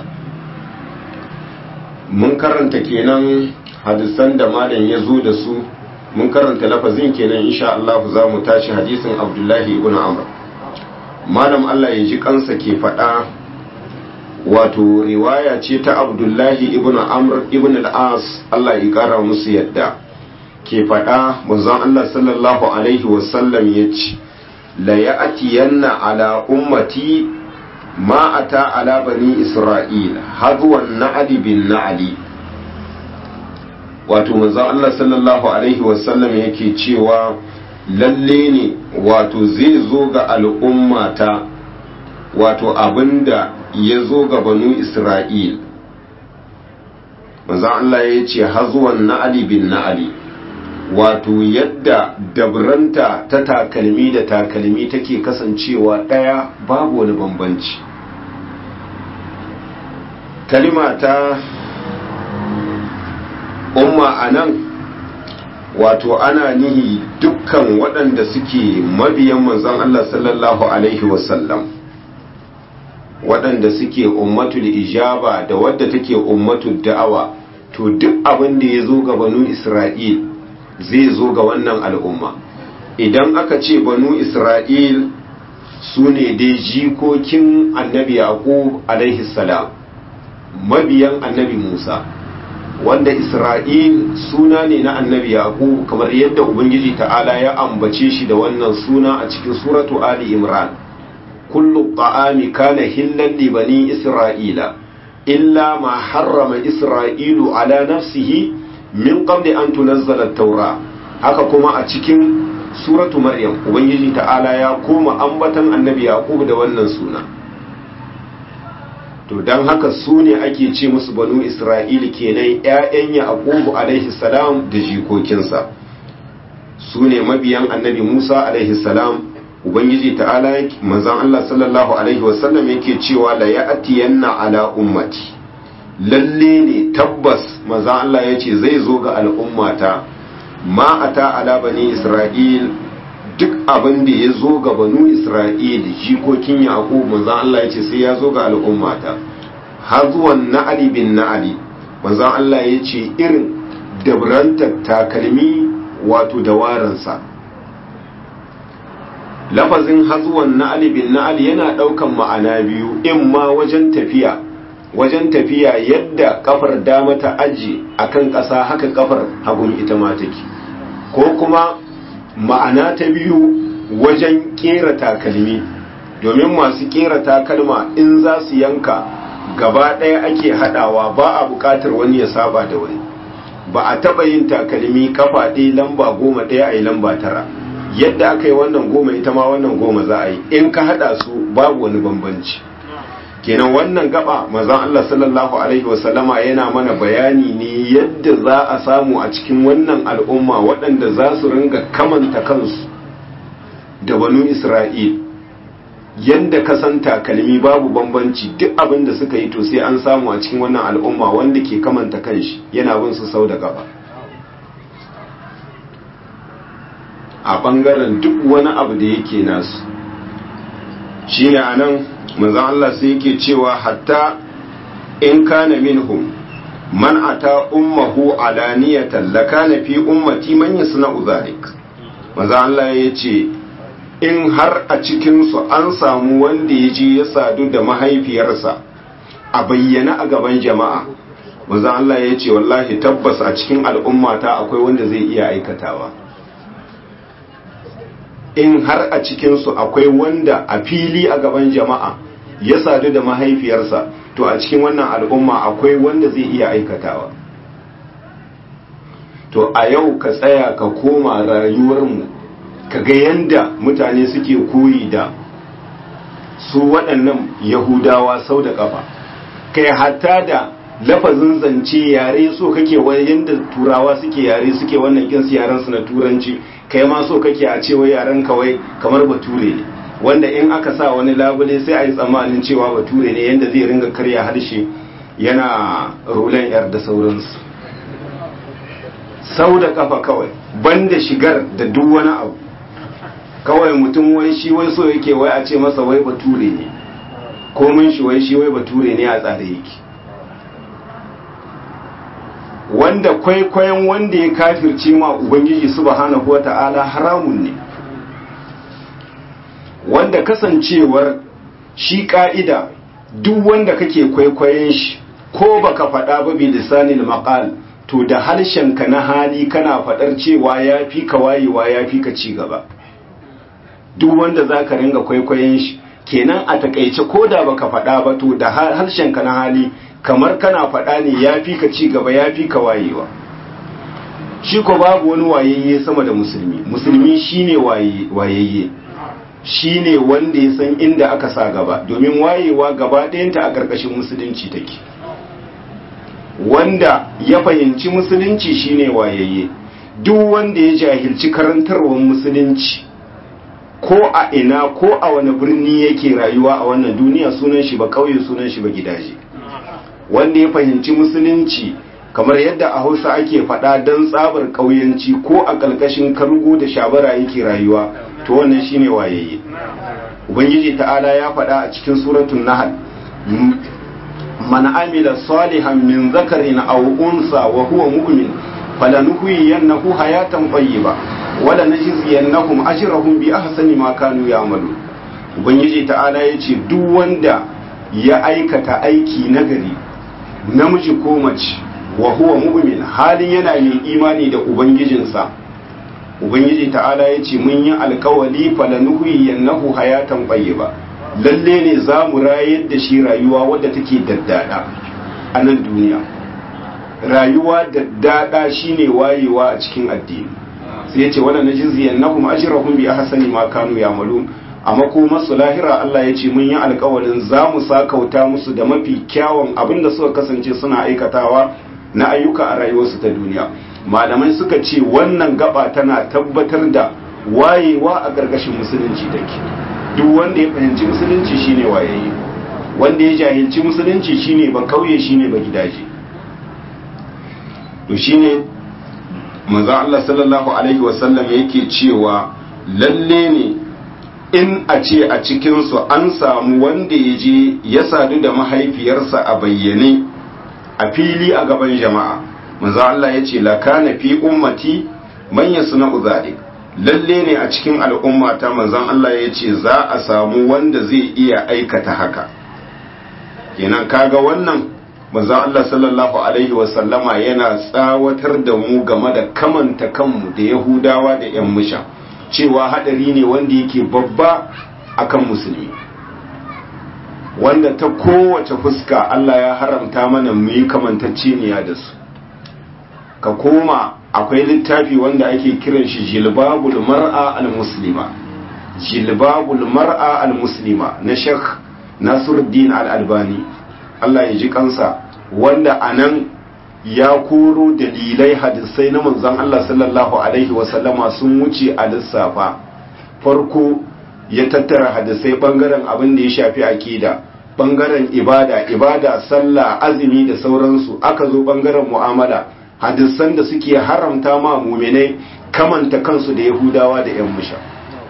mun karanta kenan hadisan da malam ya zo da su mun karanta lafazin kenan insha Allah za mu tashi hadisin Abdullahi ibn Amr malam Allah ya ji kansa ke faɗa wato riwaya ce ta abdullahi ibn amr ibn al-as Allah ya kara musu yadda ke faɗa manzon Allah sallallahu alaihi wasallam ya ce la ya'tiyanna ala ummati ma ata ala bani isra'il hadwan na'li bin na'li wato manzon Allah sallallahu alaihi wasallam yake cewa lalle ne wato zai zo ga al'ummata wato abinda ya zo ga banu isra'il manzan Allah ya ce hazuwan na'ali bin na'ali wato yadda dabranta ta takalmi da takalmi take kasancewa ɗaya babu wani bambanci kalima ta umma a nan wato ana nihi dukkan waɗanda suke mabiyan manzon Allah sallallahu alaihi wasallam waɗanda suke ummatul ijaba da wadda take ummatul da'awa to duk abin da ya zo ga banu isra'il zai zo ga wannan al'umma idan aka ce banu isra'il su ne dai jikokin annabi yaqub alaihi salam mabiyan annabi musa wanda isra'il suna ne na annabi yaqub kamar yadda ubangiji ta'ala ya ambace shi da wannan suna a cikin suratu ali imran kullu ta'ami kana hillan li bani isra'ila illa ma harrama isra'ilu ala nafsihi min qabli an tunazzala at-taura haka kuma a cikin suratu maryam ubangiji ta'ala ya koma ambatan annabi yaqub da wannan suna to don haka su ne ake ce musu banu isra'ili kenan ‘ya'yan yaqubu alaihi salam da jikokinsa su ne mabiyan annabi musa alaihi salam ubangiji ta'ala manzan allah sallallahu alaihi wasallam yake cewa la ya'tiyanna ala ummati lalle ne tabbas manzan allah ya ce zai zo ga al'ummata ma ata ala bani isra'il duk abin da ya zo ga banu isra'il jikokin yaqub manzon Allah ya ce sai ya zo ga al'ummata har zuwan na'ali bin na'ali manzon Allah ya ce irin dabranta takalmi wato da waransa lafazin hazuwan na'ali bin na'ali yana daukan ma'ana biyu in ma wajen tafiya wajen tafiya yadda kafar dama ta aji akan ƙasa haka kafar hagun ita ma take ko kuma ma'ana ta biyu wajen kera takalmi domin masu kera takalma in za su yanka gaba ɗaya ake haɗawa ba a buƙatar wani ya saba da wani ba a taɓa yin takalmi kafa ɗaya lamba goma ɗaya a yi lamba tara yadda aka yi wannan goma ita ma wannan goma za a yi in ka haɗa su babu wani bambanci kenan wannan gaba mazan Allah sallallahu alaihi wasallama yana mana bayani ne yadda za a samu a cikin wannan al'umma waɗanda za su ringa kamanta kansu da banu Isra'il yadda ka san takalmi babu bambanci duk abin da suka yi to sai an samu a cikin wannan al'umma wanda ke kamanta kanshi yana bin su sau da gaba a ɓangaren duk wani abu da yake nasu shine anan manzon Allah sai yake cewa hatta in kana minhum man ata ummahu alaniyatan lakana fi ummati man yasna'u zalik manzon Allah yace in har a cikin su an samu wanda yaje ya sadu da mahaifiyarsa a bayyana a gaban jama'a manzon Allah yace wallahi tabbas a cikin al'ummata akwai wanda zai iya aikatawa in har a cikinsu akwai wanda a fili a gaban jama'a ya sadu da mahaifiyarsa to a cikin wannan al'umma akwai wanda zai iya aikatawa to a yau ka tsaya ka koma rayuwarmu ka ga yanda mutane suke koyi da su waɗannan yahudawa sau da ƙafa kai hatta da lafazin zance yare so kake wani yanda turawa suke yare suke wannan kinsu yarensu na turanci kai ma so kake a cewa yaren kawai kamar bature ne wanda in aka sa wani labule sai a yi tsammanin cewa bature ne yadda zai ringa karya harshe yana rulen yar da sauransu sau da kafa kawai banda shigar da duk wani abu kawai mutum wai shi wai so yake wai a ce masa wai bature ne komin shi wai shi wai bature ne a tsare yake wanda kwaikwayon wanda ya kafirce ma ubangiji subhanahu wata'ala haramun ne wanda kasancewar shi ka'ida duk wanda kake kwaikwayon shi ko baka faɗa ba bi lisanil maqal to da harshenka na hali kana faɗar cewa ya fi ka wayewa ya fi ka ci gaba duk wanda zaka ringa kwaikwayon shi kenan a takaice ko da baka faɗa ba to da harshenka na hali kamar kana faɗa ne ya fi ka ci gaba ya fi ka wayewa shi ko babu wani wayayye sama da musulmi musulmi shine wayayye shine wanda ya san inda aka sa gaba domin wayewa gaba ɗayanta a ƙarƙashin musulunci take wanda ya fahimci musulunci shine wayayye duk wanda ya jahilci karantarwar musulunci ko a ina ko a wani birni yake rayuwa a wannan duniya sunan shi ba kauye sunan shi ba gidaje wanda ya fahimci musulunci kamar yadda a hausa ake faɗa don tsabar ƙauyanci ko a ƙalƙashin kargo da shabara yake rayuwa to wannan shine wayayye ubangiji ta'ala ya faɗa a cikin suratun nahal man amila salihan min zakarin aw unsa wa huwa mu'min falanuhyiyannahu hayatan tayyiba wala najziyannahum ajrahum bi ahsani ma kanu ya'malu ubangiji ta'ala yace duk wanda ya aikata aiki nagari namiji ko mace wa huwa mu'min halin yana mai imani da ubangijinsa ubangiji ta'ala yace mun yi alkawali falanuhyiyannahu hayatan tayyiba lalle ne za mu rayar da shi rayuwa wadda take daddada a nan duniya rayuwa daddada shine wayewa a cikin addini sai yace wala najziyannahum ajrahum bi ahsani ma kanu ya'malun a makomarsu lahira Allah ya ce mun yi alkawalin za mu sakauta musu da mafi kyawun abin da suka kasance suna aikatawa na ayyuka a rayuwarsu ta duniya malamai suka ce wannan gaba tana tabbatar da wayewa a ƙarƙashin musulunci take duk wanda ya fahimci musulunci shine wayayye wanda ya jahilci musulunci shine ba kauye shine ba gidaje to shine manzo Allah sallallahu alaihi wasallam yake cewa lalle ne in a ce a cikinsu an samu wanda ya je ya sadu da mahaifiyarsa a bayyane a fili a gaban jama'a manzo Allah ya ce la kana fi ummati man yasna'u zalik lalle ne a cikin al'ummata manzon Allah ya ce za a samu wanda zai iya aikata haka kenan kaga wannan manzon Allah sallallahu alaihi wasallama yana tsawatar da mu game da kamanta kanmu da Yahudawa da 'yan musha cewa hadari ne wanda yake babba akan musulmi wanda ta kowace fuska Allah ya haramta mana mu yi kamantacceniya da su ka koma akwai littafi wanda ake kiran shi jilbabul mar'a al-muslima jilbabul mar'a al-muslima na Sheikh Nasiruddin al-Albani Allah ya ji kansa wanda anan ya koro dalilai hadisai na manzon Allah sallallahu alaihi wasallama sun wuce a lissafa farko ya tattara hadisai bangaren abin da ya shafi akida bangaren ibada ibada sallah azumi da sauransu aka zo bangaren mu'amala hadisan da suke haramta ma muminai kamanta kansu da yahudawa da yan musha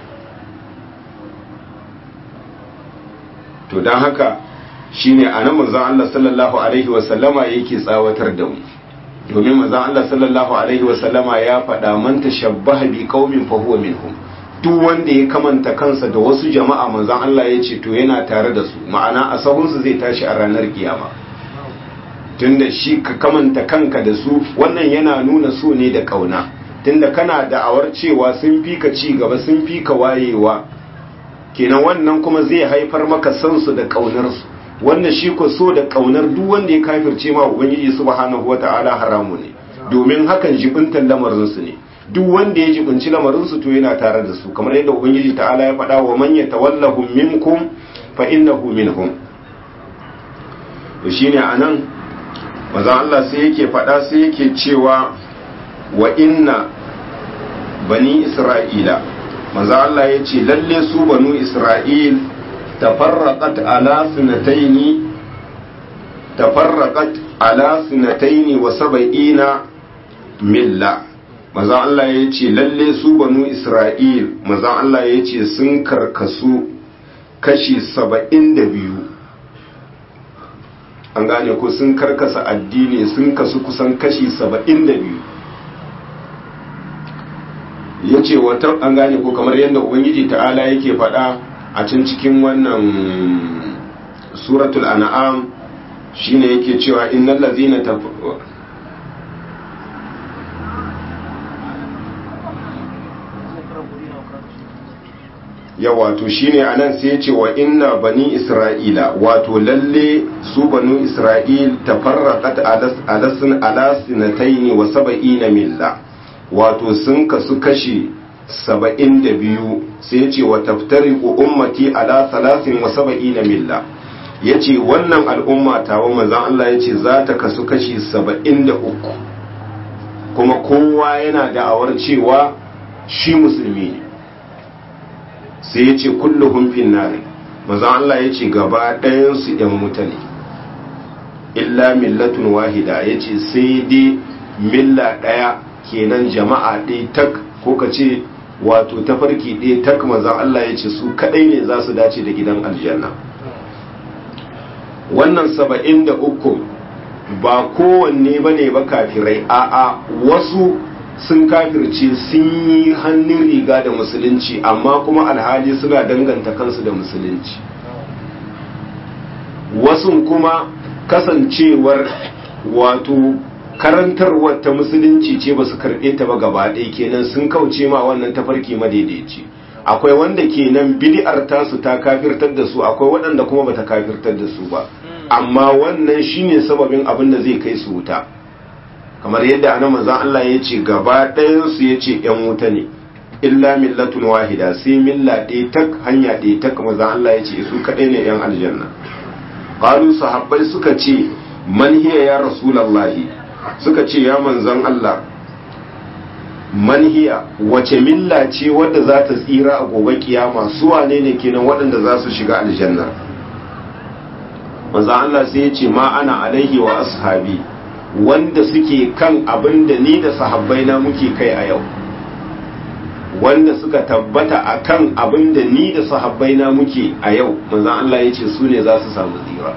to don haka shine anan manzon Allah sallallahu alaihi wasallama yake tsawatar da mu domin manzon Allah sallallahu alaihi wasallama ya faɗa man tashabbaha bi qaumin fa huwa minhum duk wanda ya kamanta kansa da wasu jama'a manzon Allah ya ce to yana tare da su ma'ana a sahun su zai tashi a ranar kiyama tunda shi ka kamanta kanka da su wannan yana nuna so ne da kauna tunda kana da'awar cewa sun fi ka ci gaba sun fi ka wayewa kenan wannan kuma zai haifar maka san su da kaunar su wannan shi ko so da kaunar duk wanda ya kafirce ma ubangiji subhanahu wata'ala haramu ne domin hakan jibintan lamarin su ne duk wanda ya jibinci lamarin su to yana tare da su kamar yadda ubangiji ta'ala ya faɗa wa man yatawallahum minkum fa innahu minhum to shine anan manzon Allah sai yake faɗa sai yake cewa wa inna bani isra'ila manzon Allah ya ce lalle su banu isra'il تفرقت على سنتين تفرقت على سنتين وسبعين ملة maza Allah ya ce lalle su banu Isra'il maza Allah ya ce sun karkasu kashi saba'in da biyu an gane ko sun karkasa addini sun kasu kusan kashi saba'in da biyu ya ce wata an gane ko kamar yadda ubangiji ta'ala yake faɗa a can cikin wannan suratul an'am shine yake cewa innal ladzina ya wato shine anan sai yace wa inna bani isra'ila wato lalle su banu isra'il tafarraqat alasin alasinataini wa sab'ina milla wato sun kasu kashi saba'in da biyu sai ya ce wa taftari ummati ala salasin wa saba'ina milla ya ce wannan al'umma tawa manzan Allah ya ce za ta kasu kashi saba'in da uku kuma kowa yana da'awar cewa shi musulmi ne sai ya ce kulluhun finnari manzan Allah ya ce gaba ɗayansu ‘yan mutane illa millatun wahida ya ce sai dai milla ɗaya kenan jama'a ɗaya tak ko ka ce wato tafarki ɗaya tak manzan Allah ya ce su kaɗai ne za su dace da gidan aljanna wannan saba'in da uku ba kowanne ba ne ba kafirai a'a wasu sun kafirce sun yi hannun riga da musulunci amma kuma alhali suna danganta kansu da musulunci wasu kuma kasancewar wato karantarwar ta musulunci ce ba su karɓe ta ba gaba ɗaya kenan sun kauce ma wannan tafarki madaidaici akwai wanda kenan bid'ar tasu ta kafirtar da su akwai waɗanda kuma bata kafirtar da su ba amma wannan shine sababin abin da zai kai su wuta kamar yadda ana manzon Allah ya ce gaba ɗayan su ya ce ‘yan wuta ne illa millatun wahida sai milla ɗaya tak hanya ɗaya tak manzon Allah ya ce su kaɗai ne ‘yan aljanna qalu sahabbai suka ce man hiya ya rasulallahi suka ce ya manzon Allah man hiya wace milla ce wadda za ta tsira a gobe kiyama su wane ne kenan waɗanda za su shiga aljanna manzon Allah sai ya ce ma ana alaihi wa ashabi wanda suke kan abin da ni da sahabbai na muke kai a yau wanda suka tabbata a kan abin da ni da sahabbai na muke a yau manzan Allah ya ce su ne za su samu tsira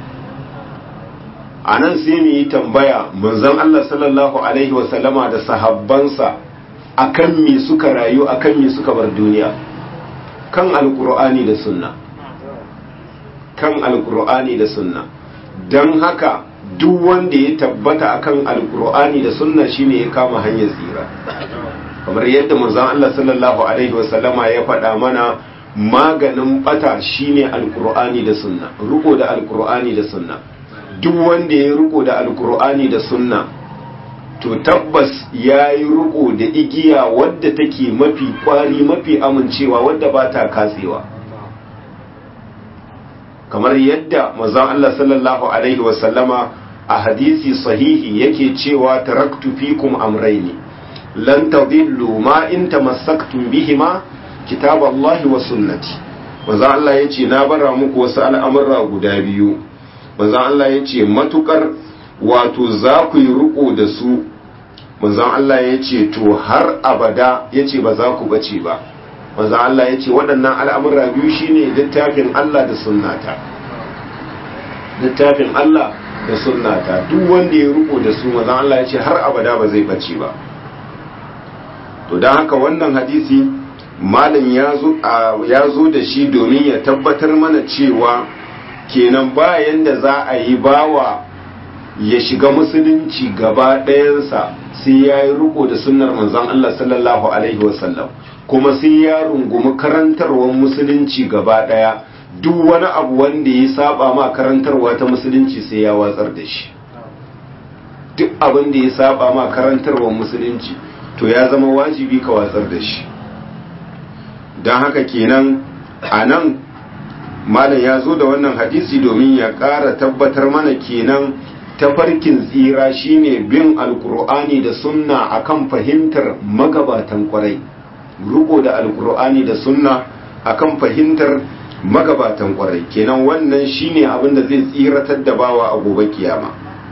a nan sai mu yi tambaya manzan Allah sallallahu alaihi wasallama da sahabbansa a kan me suka rayu a kan me suka bar duniya kan alkur'ani da sunna kan alkur'ani da sunna don haka duk wanda ya tabbata akan alkur'ani da sunna shine ya kama hanyar tsira kamar yadda manzon Allah sallallahu alaihi wasallama ya faɗa mana maganin bata shine alkur'ani da sunna riko da alkur'ani da sunna duk wanda ya riko da alkur'ani da sunna to tabbas ya yi riko da igiya wadda take mafi kwari mafi amincewa wadda ba ta katsewa kamar yadda manzon Allah sallallahu alaihi wasallama a hadisi sahihi yake cewa taraktu fikum amraini lan tadillu ma in tamassaktum bihima kitaballahi wa sunnati manzon Allah yace na bara muku wasu al'amura guda biyu manzon Allah yace matukar wato za ku yi riko da su manzon Allah yace to har abada yace ba za ku bace ba manzon Allah yace waɗannan al'amura biyu shine littafin Allah da sunnata littafin Allah da sunnata duk wanda ya riko da su manzon Allah ya ce har abada ba zai bace ba to don haka wannan hadisi malam ya zo da shi domin ya tabbatar mana cewa kenan bayan da za a yi bawa ya shiga musulunci gaba ɗayansa sai ya yi riko da sunnar manzon Allah sallallahu alaihi wasallam kuma sai ya rungumi karantarwar musulunci gaba ɗaya duk wani abu wanda ya saba ma karantarwa ta musulunci sai ya watsar da shi duk abin da ya saba ma karantarwar musulunci to ya zama wajibi ka watsar da shi don haka kenan a nan malam ya zo da wannan hadisi domin ya ƙara tabbatar mana kenan tafarkin tsira shine bin alkur'ani da sunna akan fahimtar magabatan kwarai riko da alkur'ani da sunna akan fahimtar magabatan kwarai kenan wannan shine abin da zai tsiratar da bawa a gobe kiyama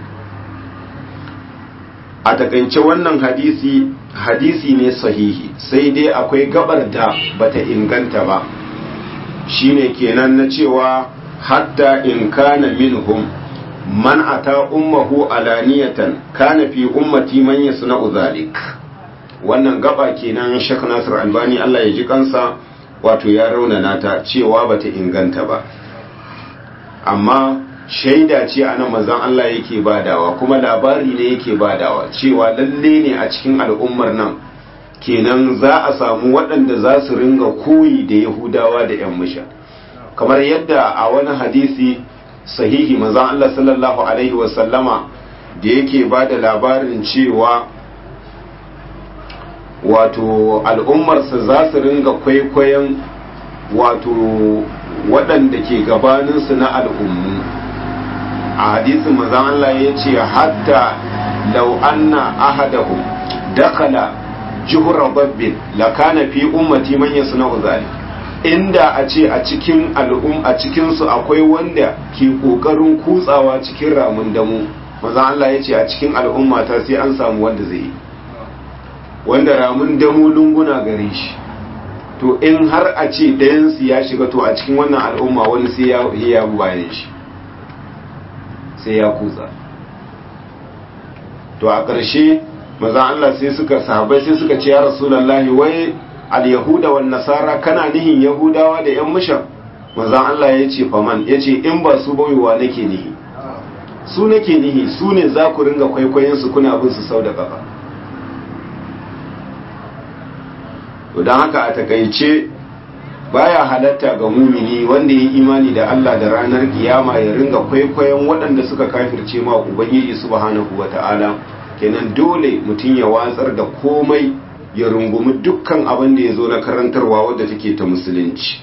a takaice wannan hadisi hadisi ne sahihi sai dai akwai gabar da bata inganta ba shine kenan na cewa hatta in kana minhum man ata ummahu alaniyatan kana fi ummati man yasna'u zalik wannan gaba kenan Sheikh Nasir Albani Allah ya ji kansa wato ya raunana ta cewa bata inganta ba amma shaida ce a nan manzon Allah yake badawa kuma labari ne yake badawa cewa lalle ne a cikin al'ummar nan kenan za a samu waɗanda za su ringa koyi da yahudawa da 'yan musha kamar yadda a wani hadisi sahihi manzon Allah sallallahu alaihi wasallama da yake ba da labarin cewa wato al'ummarsa za su ringa kwaikwayon wato waɗanda ke gabaninsu na al'ummu a hadisin mazan Allah ya ce hatta lau anna ahadahum dakala juhra babbin lakana fi ummati man yasna'u zalik inda a ce a cikin al'um a cikin su akwai wanda ke kokarin kutsawa cikin ramin damu mazan Allah ya ce a cikin al'umma ta sai an samu wanda zai yi wanda ramin damu lunguna gare shi to in har a ce ɗayansu ya shiga to a cikin wannan al'umma wani sai ya ya bayan shi sai ya kutsa to a ƙarshe maza Allah sai suka sahabai sai suka ce ya rasulullahi wai al-yahuda wan nasara kana nihin yahudawa da yan mushan maza Allah ya ce faman ya ce in ba su baiwa nake nihi su nake nihi su ne za ku ringa kwaikwayon su kuna bin su sau da kafa don haka a takaice baya halatta ga mumini wanda ya imani da Allah da ranar kiyama ya ringa kwaikwayon waɗanda suka kafirce ma ubangiji subhanahu wata'ala kenan dole mutum ya watsar da komai ya rungumi dukkan abin da ya zo na karantarwa wadda take ta musulunci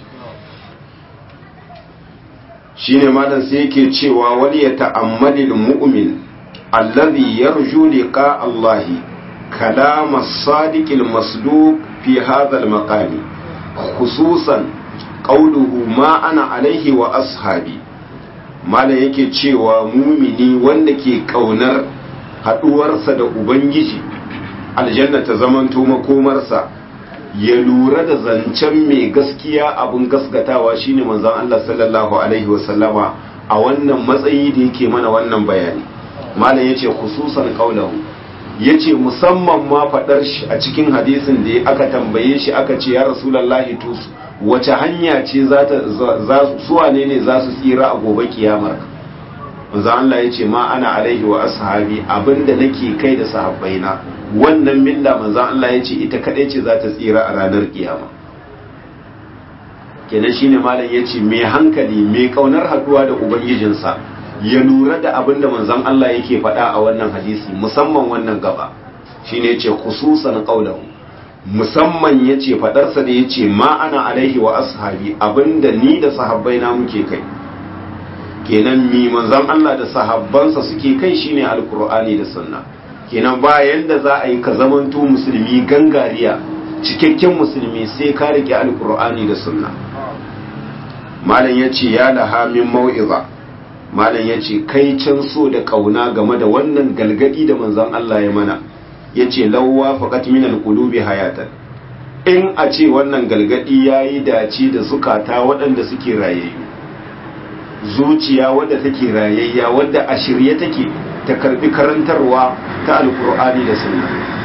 shine malam sai yake cewa wani ya ta'ammalil mu'min allazi yarju liqa Allahi كلام الصادق المصدوق في هذا المقام خصوصا قوله ما أنا عليه وأصحابي mala yake cewa mumini wanda ke kaunar haɗuwarsa da ubangiji aljanna ta zamanto makomarsa ya lura da zancen mai gaskiya abin gaskatawa shine manzon Allah sallallahu alaihi wasallama a wannan matsayi da yake mana wannan bayani malam yace khususan qaulahu ya ce musamman ma faɗar shi a cikin hadisin da aka tambaye shi aka ce ya rasulallahi to wace hanya ce suwa ne ne za su tsira a gobe kiyamar manzo Allah ya ce ma ana alaihi wa ashabi abinda nake kai da sahabbaina wannan milla manzo Allah ya ce ita kadai ce za ta tsira a ranar kiyama kenan shine malam ya ce mai hankali mai kaunar haduwa da ubangijinsa ya lura da abin da manzon Allah yake faɗa a wannan hadisi musamman wannan gaba shine yace khususan qaulahu musamman yace fadarsa da yace ma ana alaihi wa ashabi abinda ni da sahabbai na muke kai kenan mi manzon Allah da sahabbansa suke kai shine alqur'ani da sunna kenan bayan da za a yi ka zamanto musulmi gangariya cikakken musulmi sai ka rike alqur'ani da sunna malam yace ya laha min mau'iza malam ya ce kai can so da kauna game da wannan galgadi da manzon Allah ya mana ya ce lauwa faƙat minal qulubi hayatan in a ce wannan galgadi ya yi dace da zukata waɗanda suke rayayyu zuciya wadda take rayayya wadda a shirye take ta karbi karantarwa ta alkur'ani da sunna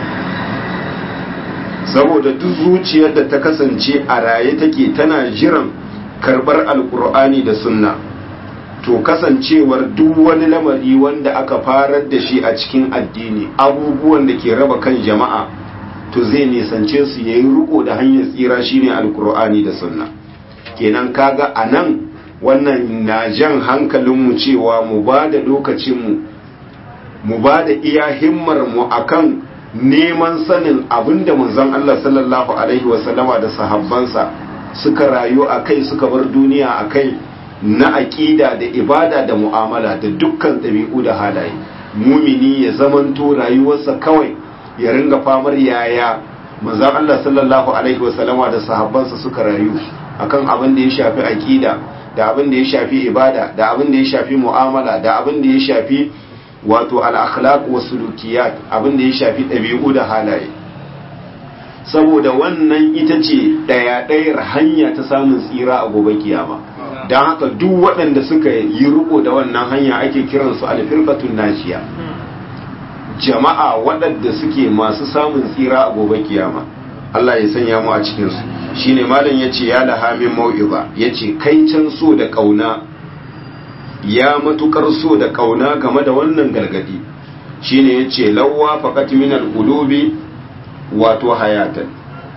saboda duk zuciyar da ta kasance a raye take tana jiran karbar alkur'ani da sunna to kasancewar duk wani lamari wanda aka farar da shi a cikin addini abubuwan da ke raba kan jama'a to zai nisance su yayi riko da hanyar tsira shine alkur'ani da sunna kenan kaga anan wannan na jan hankalinmu cewa mu ba da lokacinmu mu ba da iya himmar mu akan neman sanin abinda manzon Allah sallallahu alaihi wasallama da sahabbansa suka rayu a kai suka bar duniya a kai na aƙida da ibada da mu'amala da dukkan ɗabi'u da halaye mumini ya zamanto rayuwarsa kawai ya ringa famar yaya manzon Allah sallallahu alaihi wasallama da sahabbansa suka rayu akan abin da ya shafi aƙida da abin da ya shafi ibada da abin da ya shafi mu'amala da abin da ya shafi wato al-akhlaq wa sulukiyat abin da ya shafi ɗabi'u da halaye saboda wannan ita ce ɗaya ɗayar hanya ta samun tsira a gobe kiyama don haka duk waɗanda suka yi riko da wannan hanya ake kiransu alfirqatun najiya jama'a waɗanda suke masu samun tsira a gobe kiyama Allah ya sanya mu a cikinsu shine malam yace ya laha min mau'iza yace kai can so da kauna ya matukar so da kauna game da wannan galgadi shine yace lawwa faqat min al-qulubi wato hayatan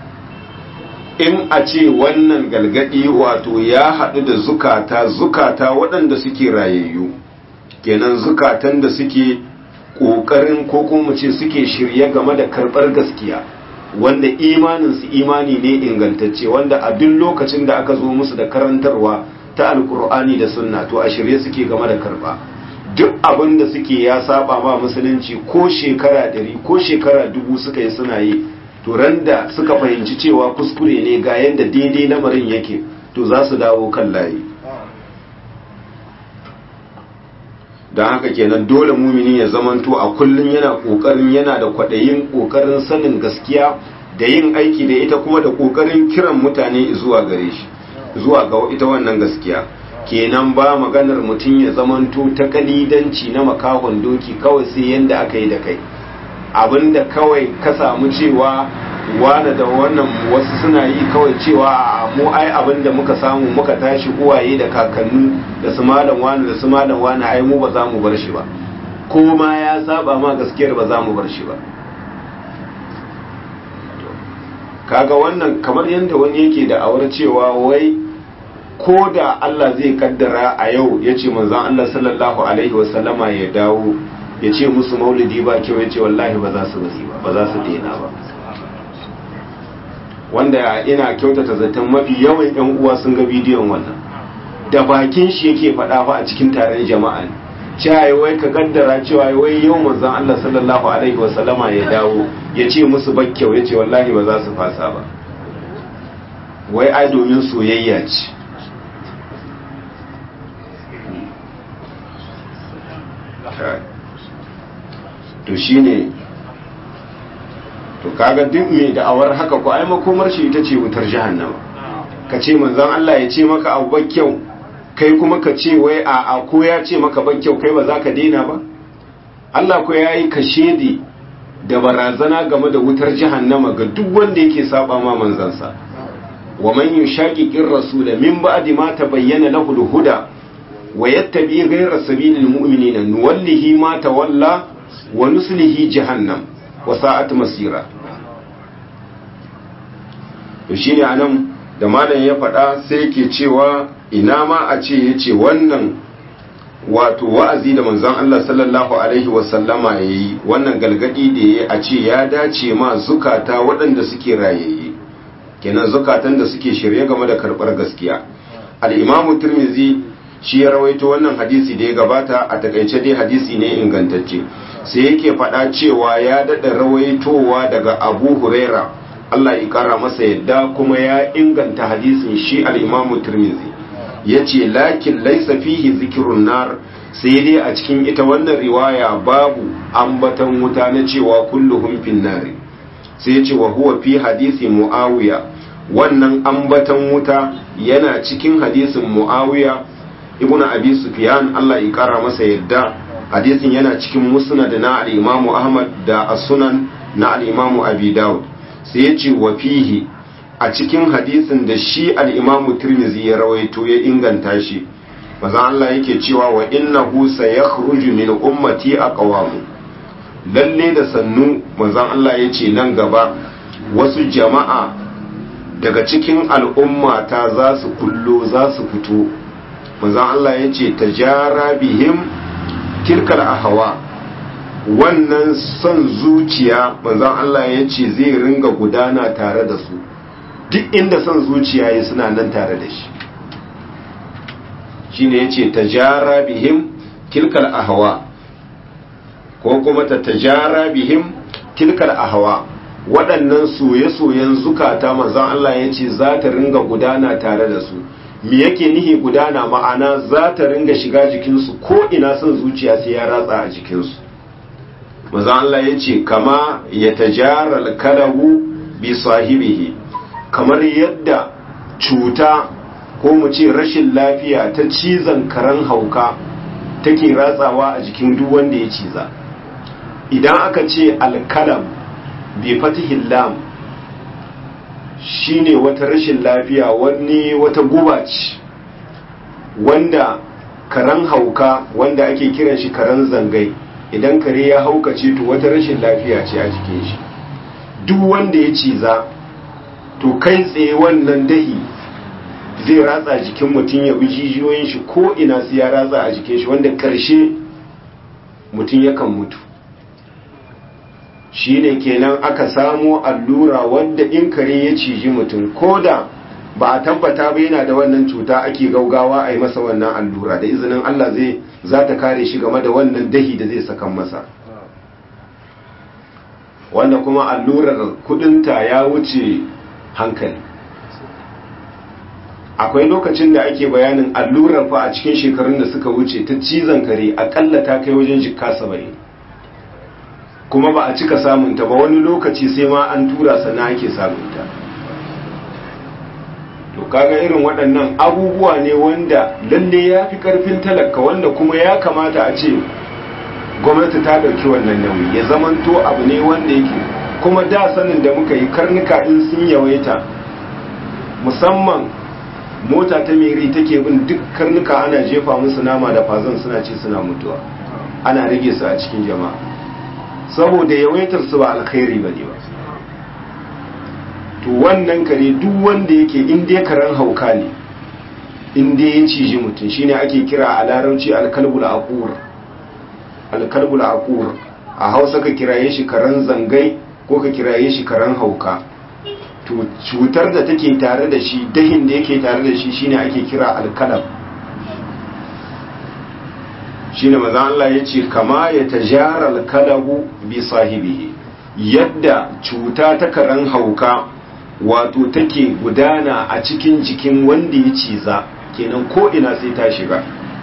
in a ce wannan galgadi wato ya haɗu da zukata zukata waɗanda suke rayayyu kenan zukatan da suke ƙoƙarin ko kuma ce suke shirye game da karɓar gaskiya wanda imaninsu imani ne ingantacce wanda a duk lokacin da aka zo musu da karantarwa ta alkur'ani da sunna to a shirye suke game da karba duk abin da suke ya saba ma musulunci ko shekara ɗari ko shekara dubu suka yi suna yi to ran da suka fahimci cewa kuskure ne ga yadda daidai lamarin yake to za su dawo kan layi don haka kenan dole mumini ya zamanto a kullum yana kokarin yana da kwaɗayin kokarin sanin gaskiya da yin aiki da ita kuma da kokarin kiran mutane zuwa gare shi zuwa ga ita wannan gaskiya kenan ba maganar mutum ya zamanto ta kalidanci na makahon doki kawai sai yanda aka yi da kai abinda kawai ka samu cewa wane da wannan wasu suna yi kawai cewa a mu ai abinda muka samu muka tashi uwaye da kakannu da su malam wani da su malam wani ai mu ba za mu bar shi ba ko ma ya saba ma gaskiyar ba za mu bar shi ba kaga wannan kamar yadda wani yake da awar cewa wai ko da Allah zai kaddara a yau ya ce manzan Allah sallallahu alaihi wasallama ya dawo ya ce musu maulidi ba kyau ya ce wallahi ba za su bari ba ba za su daina ba wanda ina kyautata zaton mafi yawan yan uwa sun ga bidiyon wannan da bakin shi yake faɗa fa a cikin taron jama'a ne cewa wai ka kaddara cewa wai yau manzon Allah sallallahu alaihi wasallama ya dawo ya ce musu bakkyau ya ce wallahi ba za su fasa ba wai ai domin soyayya ce to shine to kaga duk mai da'awar haka ko ai makomar shi ita ce wutar jahannama ka ce manzon Allah ya ce maka abu bakkyau kai kuma ka ce wai a a ko ya ce maka bakkyau kai ba za ka daina ba Allah ko ya yi kashedi da barazana game da wutar jahannama ga duk wanda yake saba ma manzansa wa man yushaqiqir rasula min ba'di ma tabayyana lahu al-huda wa yattabi ghayra sabilil mu'minina nuwallihi ma tawalla wa nuslihi jahannam wa sa'at masira to shine anan da malam ya faɗa sai yake cewa ina ma a ce yace wannan wato wa'azi da manzon Allah sallallahu alaihi wa sallama yayi wannan galgadi da yayi a ce ya dace ma zukata waɗanda suke rayayye kenan zukatan da suke shirye game da karɓar gaskiya al-imamu tirmizi shi ya rawaito wannan hadisi da ya gabata a takaice dai hadisi ne ingantacce sai yake faɗa cewa ya daɗa rawaitowa daga abu huraira Allah ya ƙara masa yadda kuma ya inganta hadisin shi al'imamu turmizi ya ce lakin laisa fihi zikirun nar sai dai a cikin ita wannan riwaya babu ambatan wuta na cewa kulluhum fin nari sai ya ce wa huwa fi hadisi muawiya wannan ambatan wuta yana cikin hadisin muawiya ibnu abi sufyan Allah ya ƙara masa yadda hadisin yana cikin musnad na al-Imam Ahmad da as-Sunan na al-Imam Abi Dawud sai ya ce wa fihi a cikin hadisin da shi al-Imam Tirmidhi ya rawaito ya inganta shi manzo Allah yake cewa wa innahu sayakhruju min ummati aqwam lalle da sannu manzo Allah yace nan gaba wasu jama'a daga cikin al'umma ta za su kullo za su fito manzo Allah yace tajara bihim tilkal ahawa wannan son zuciya manzon Allah ya ce zai ringa gudana tare da su duk inda son zuciya ya suna nan tare da shi shine yace tajara bihim tilkal ahawa ko kuma ta tajara bihim tilkal ahawa waɗannan soye-soyen zukata manzon Allah ya ce za ta ringa gudana tare da su me yake nihi gudana ma'ana za ta ringa shiga jikinsu ko ina son zuciya sai ya ratsa a jikinsu maza Allah ya ce kama ya tajara karahu bi sahibihi kamar yadda cuta ko mu ce rashin lafiya ta cizon karen hauka take ratsawa a jikin duk wanda ya ciza idan aka ce alkalam bi fatihin lam shine wata rashin lafiya wani wata guba ce wanda karen hauka wanda ake kiran shi karen zangai idan kare ya haukace to wata rashin lafiya ce a jikin shi duk wanda ya ciza to kai tsaye wannan dahi zai ratsa jikin mutum ya bi jijiyoyin shi ko ina su ya ratsa a jikin shi wanda karshe mutum yakan mutu shine kenan aka samo allura wadda in kare ya ciji mutum ko da ba a tabbata ba yana da wannan cuta ake gaugawa a yi masa wannan allura da izinin Allah zai za ta kare shi game da wannan dahi da zai sakan masa wanda kuma allurar kudinta ya wuce hankali akwai lokacin da ake bayanin allurar fa a cikin shekarun da suka wuce ta cizon kare akalla ta kai wajen jikka saba'in kuma ba a cika samunta ba wani lokaci sai ma an tura sana ake samunta to kaga irin waɗannan abubuwa ne wanda lalle ya fi ƙarfin talaka wanda kuma ya kamata a ce gwamnati ta ɗauki wannan nauyi ya zamanto abu ne wanda yake kuma da sanin da muka yi karnuka in sun yawaita musamman mota ta meri take bin duk karnuka ana jefa musu nama da fazan suna ci suna mutuwa ana rage su a cikin jama'a saboda yawaitar su ba alkhairi bane ba to wannan kare duk wanda yake in dai karen hauka ne in dai ya ciji mutum shine ake kira a larabci alkalbul aqur alkalbul aqur a Hausa ka kiraye shi karen zangai ko ka kiraye shi karen hauka to cutar da take tare da shi dahin da yake tare da shi shine ake kira alkalab shine maza Allah ya ce kama ya tajara alkalabu bi sahibihi yadda cuta ta karen hauka wato take gudana a cikin jikin wanda ya ciza kenan ko ina sai ta shiga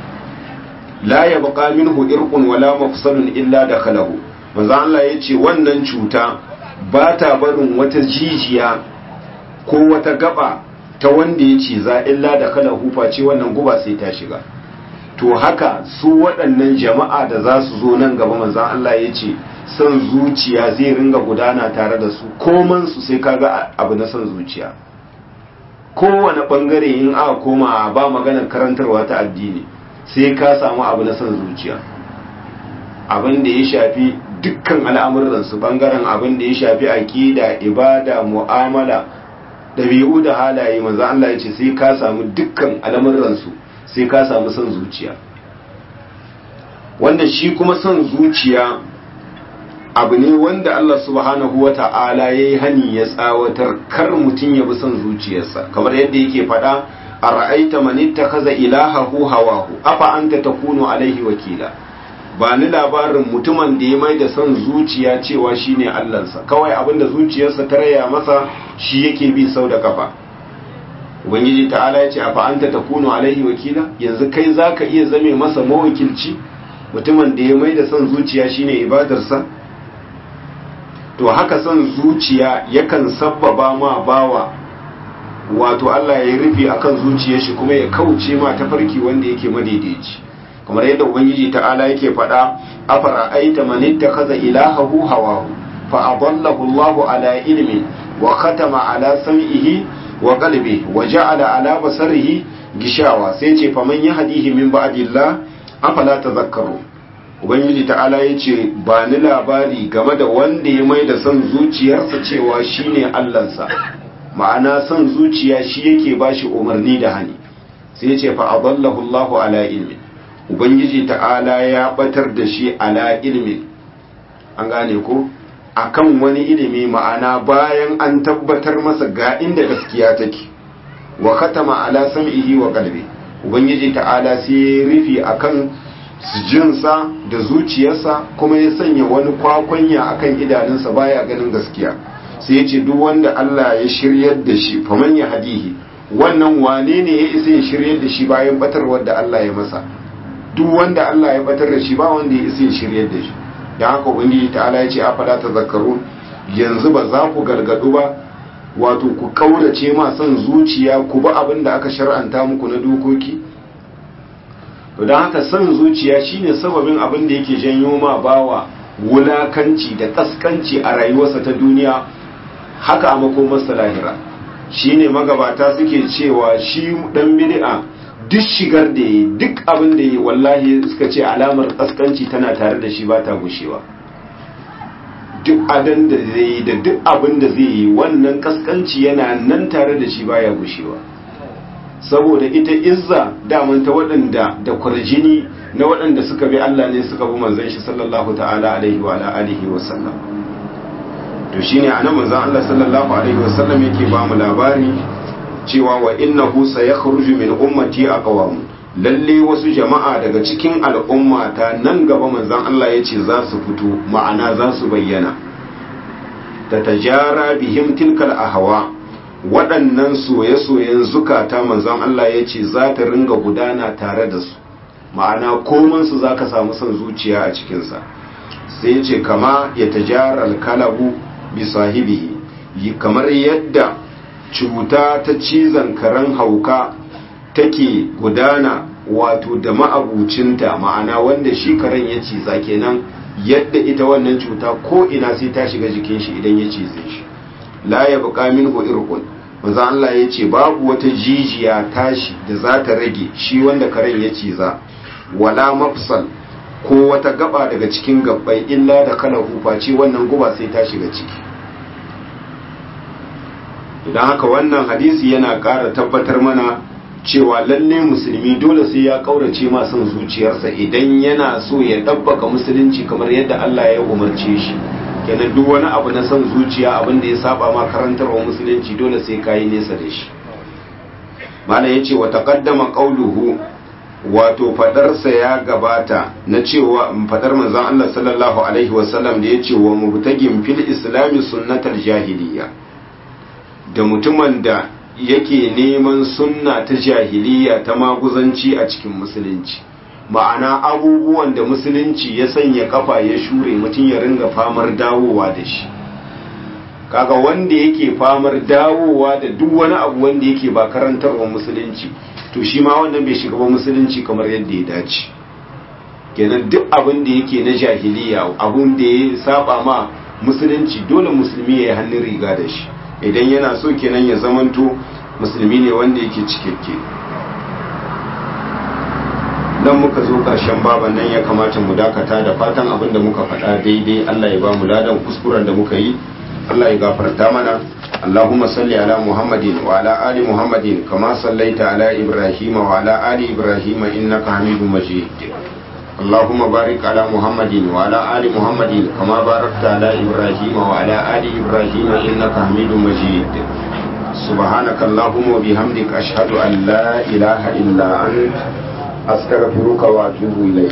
la ya baka minhu irqun wala mafsalun illa dakhalahu maza Allah ya ce wannan cuta ba ta barin wata jijiya ko wata gaba ta wanda ya ciza illa da kala hufa ce wannan guba sai ta shiga to haka su waɗannan jama'a da za su zo nan gaba manzan Allah ya ce son zuciya zai ringa gudana tare da su koman su sai kaga abu na son zuciya kowane ɓangare in aka koma ba maganar karantarwa ta addini sai ka samu abu na son zuciya abin da ya shafi dukkan al'amuransu ɓangaren abin da ya shafi aƙida ibada mu'amala ɗabi'u da halaye manzo Allah ya ce sai ka samu dukkan al'amuransu sai ka samu son zuciya wanda shi kuma son zuciya abu ne wanda Allah subhanahu wa ta'ala ya yi hani ya tsawatar kar mutum ya bi son zuciyarsa kamar yadda yake faɗa a ra'aita manitta kaza ilahahu hawahu afa anta takunu alaihi wakila ba ni labarin mutumin da ya mai da son zuciya cewa shine Allahnsa kawai abinda zuciyarsa ta raya masa shi yake bi sau da kafa ubangiji ta'ala ya ce afa anta takunu alaihi wakila yanzu kai zaka iya zame masa mawakilci mutumin da ya mai da son zuciya shine ibadarsa to haka son zuciya yakan sabbaba ma bawa wato Allah ya rufe akan zuciyar shi kuma ya kauce ma tafarki wanda yake madaidaici kamar yadda ubangiji ta'ala yake faɗa afara aita man ittakhadha ilahahu hawahu fa adallahu Allahu ala ilmi wa khatama ala sam'ihi wa qalbihi wa ja'ala ala basarihi gishawa sai ce fa man yahdihi min ba'dillah afala tadhakkaru ubangiji ta'ala yace ba ni labari game da wanda ya mai da son zuciyarsa cewa shine Allahnsa ma'ana son zuciya shi yake bashi umarni da hani sai ya ce fa adallahu Allahu ala ilmi ubangiji ta'ala ya batar da shi ala ilmi an gane ko akan wani ilimi ma'ana bayan an tabbatar masa ga inda gaskiya take wa khatama ala sam'ihi wa qalbi ubangiji ta'ala sai ya rufi akan jinsa da zuciyarsa kuma ya sanya wani kwakwanya akan idanunsa baya ganin gaskiya sai ya ce duk wanda Allah ya shiryar da shi faman ya hadihi wannan wane ne ya isa ya shiryar da shi bayan batarwar da Allah ya masa duk wanda Allah ya batar da shi ba wanda ya isa ya shiryar da shi dan haka ubangiji ta'ala ya ce afala tazakkarun yanzu ba za ku gargadu ba wato ku kaurace ma son zuciya ku ba abin da aka shar'anta muku na dokoki to don haka son zuciya shine sababin abin da yake janyo ma bawa wulakanci da kaskanci a rayuwarsa ta duniya haka a makomarsa lahira shine magabata suke cewa shi dan bid'a duk shigar da yi duk abin da yi wallahi suka ce alamar kaskanci tana tare da shi ba ta gushewa duk adan da zai yi da duk abin da zai yi wannan kaskanci yana nan tare da shi baya gushewa saboda ita izza daman ta waɗanda da kwarjini na waɗanda suka bi Allah ne suka bi manzon shi sallallahu ta'ala alaihi wa alihi wa sallam to shine anan manzon Allah sallallahu alaihi wasallam yake ba mu labari cewa wa innahu sayakhruju min ummati aqwam lalle wasu jama'a daga cikin al'umma ta nan gaba manzon Allah yace za su fito ma'ana za su bayyana tatajara bihim tilkal ahwa waɗannan soye-soyen zukata manzon Allah yace za ta ringa gudana tare da su ma'ana koman su zaka samu son zuciya a cikin sa sai yace kama ya tajara al-kalabu bi sahibihi kamar yadda cuta ta cizon karen hauka take gudana wato da ma'abucinta ma'ana wanda shi karen ya ciza kenan yadda ita wannan cuta ko ina sai ta shiga jikin shi idan ya cize shi la ya buƙa minhu irqun manzo Allah ya ce babu wata jijiya tashi da za ta rage shi wanda karen ya ciza wala mafsal ko wata gaba daga cikin gabbai illa da kana hufaci wannan guba sai ta shiga ciki idan haka wannan hadisi yana ƙara tabbatar mana cewa lalle musulmi dole sai ya ƙaurace ma son zuciyarsa idan yana so ya ɗabbaka musulunci kamar yadda Allah ya umarce shi kenan duk wani abu na son zuciya abin da ya saba ma karantarwa musulunci dole sai ka yi nesa da shi malam ya ce wa taqaddama qawluhu wato fadarsa ya gabata na cewa fadar manzon Allah sallallahu alaihi wasallam da ya ce wa mubtagin fil islami sunnatal jahiliya da mutumin da yake neman sunna ta jahiliya ta maguzanci a cikin musulunci ma'ana abubuwan da musulunci ya sanya kafa ya shure mutum ya ringa famar dawowa da shi kaga wanda yake famar dawowa da duk wani abu wanda yake ba karantarwa musulunci to shi ma wannan bai shiga ba musulunci kamar yadda ya dace kenan duk abin da yake na jahiliya abun da ya saba ma musulunci dole musulmi ya yi hannun riga da shi idan yana so kenan ya zamanto musulmi ne wanda yake cikakke nan muka zo ƙarshen baban nan ya kamata mu dakata da fatan abin da muka faɗa daidai Allah ya ba mu ladan kuskuren da muka yi Allah ya gafarta mana اللهم صل على محمد وعلى آل محمد كما صليت على إبراهيم وعلى آل إبراهيم إنك حميد مجيد اللهم بارك على محمد وعلى آل محمد كما باركت على إبراهيم وعلى آل إبراهيم إنك حميد مجيد سبحانك اللهم وبحمدك أشهد أن لا إله إلا أنت أستغفرك وأتوب إليك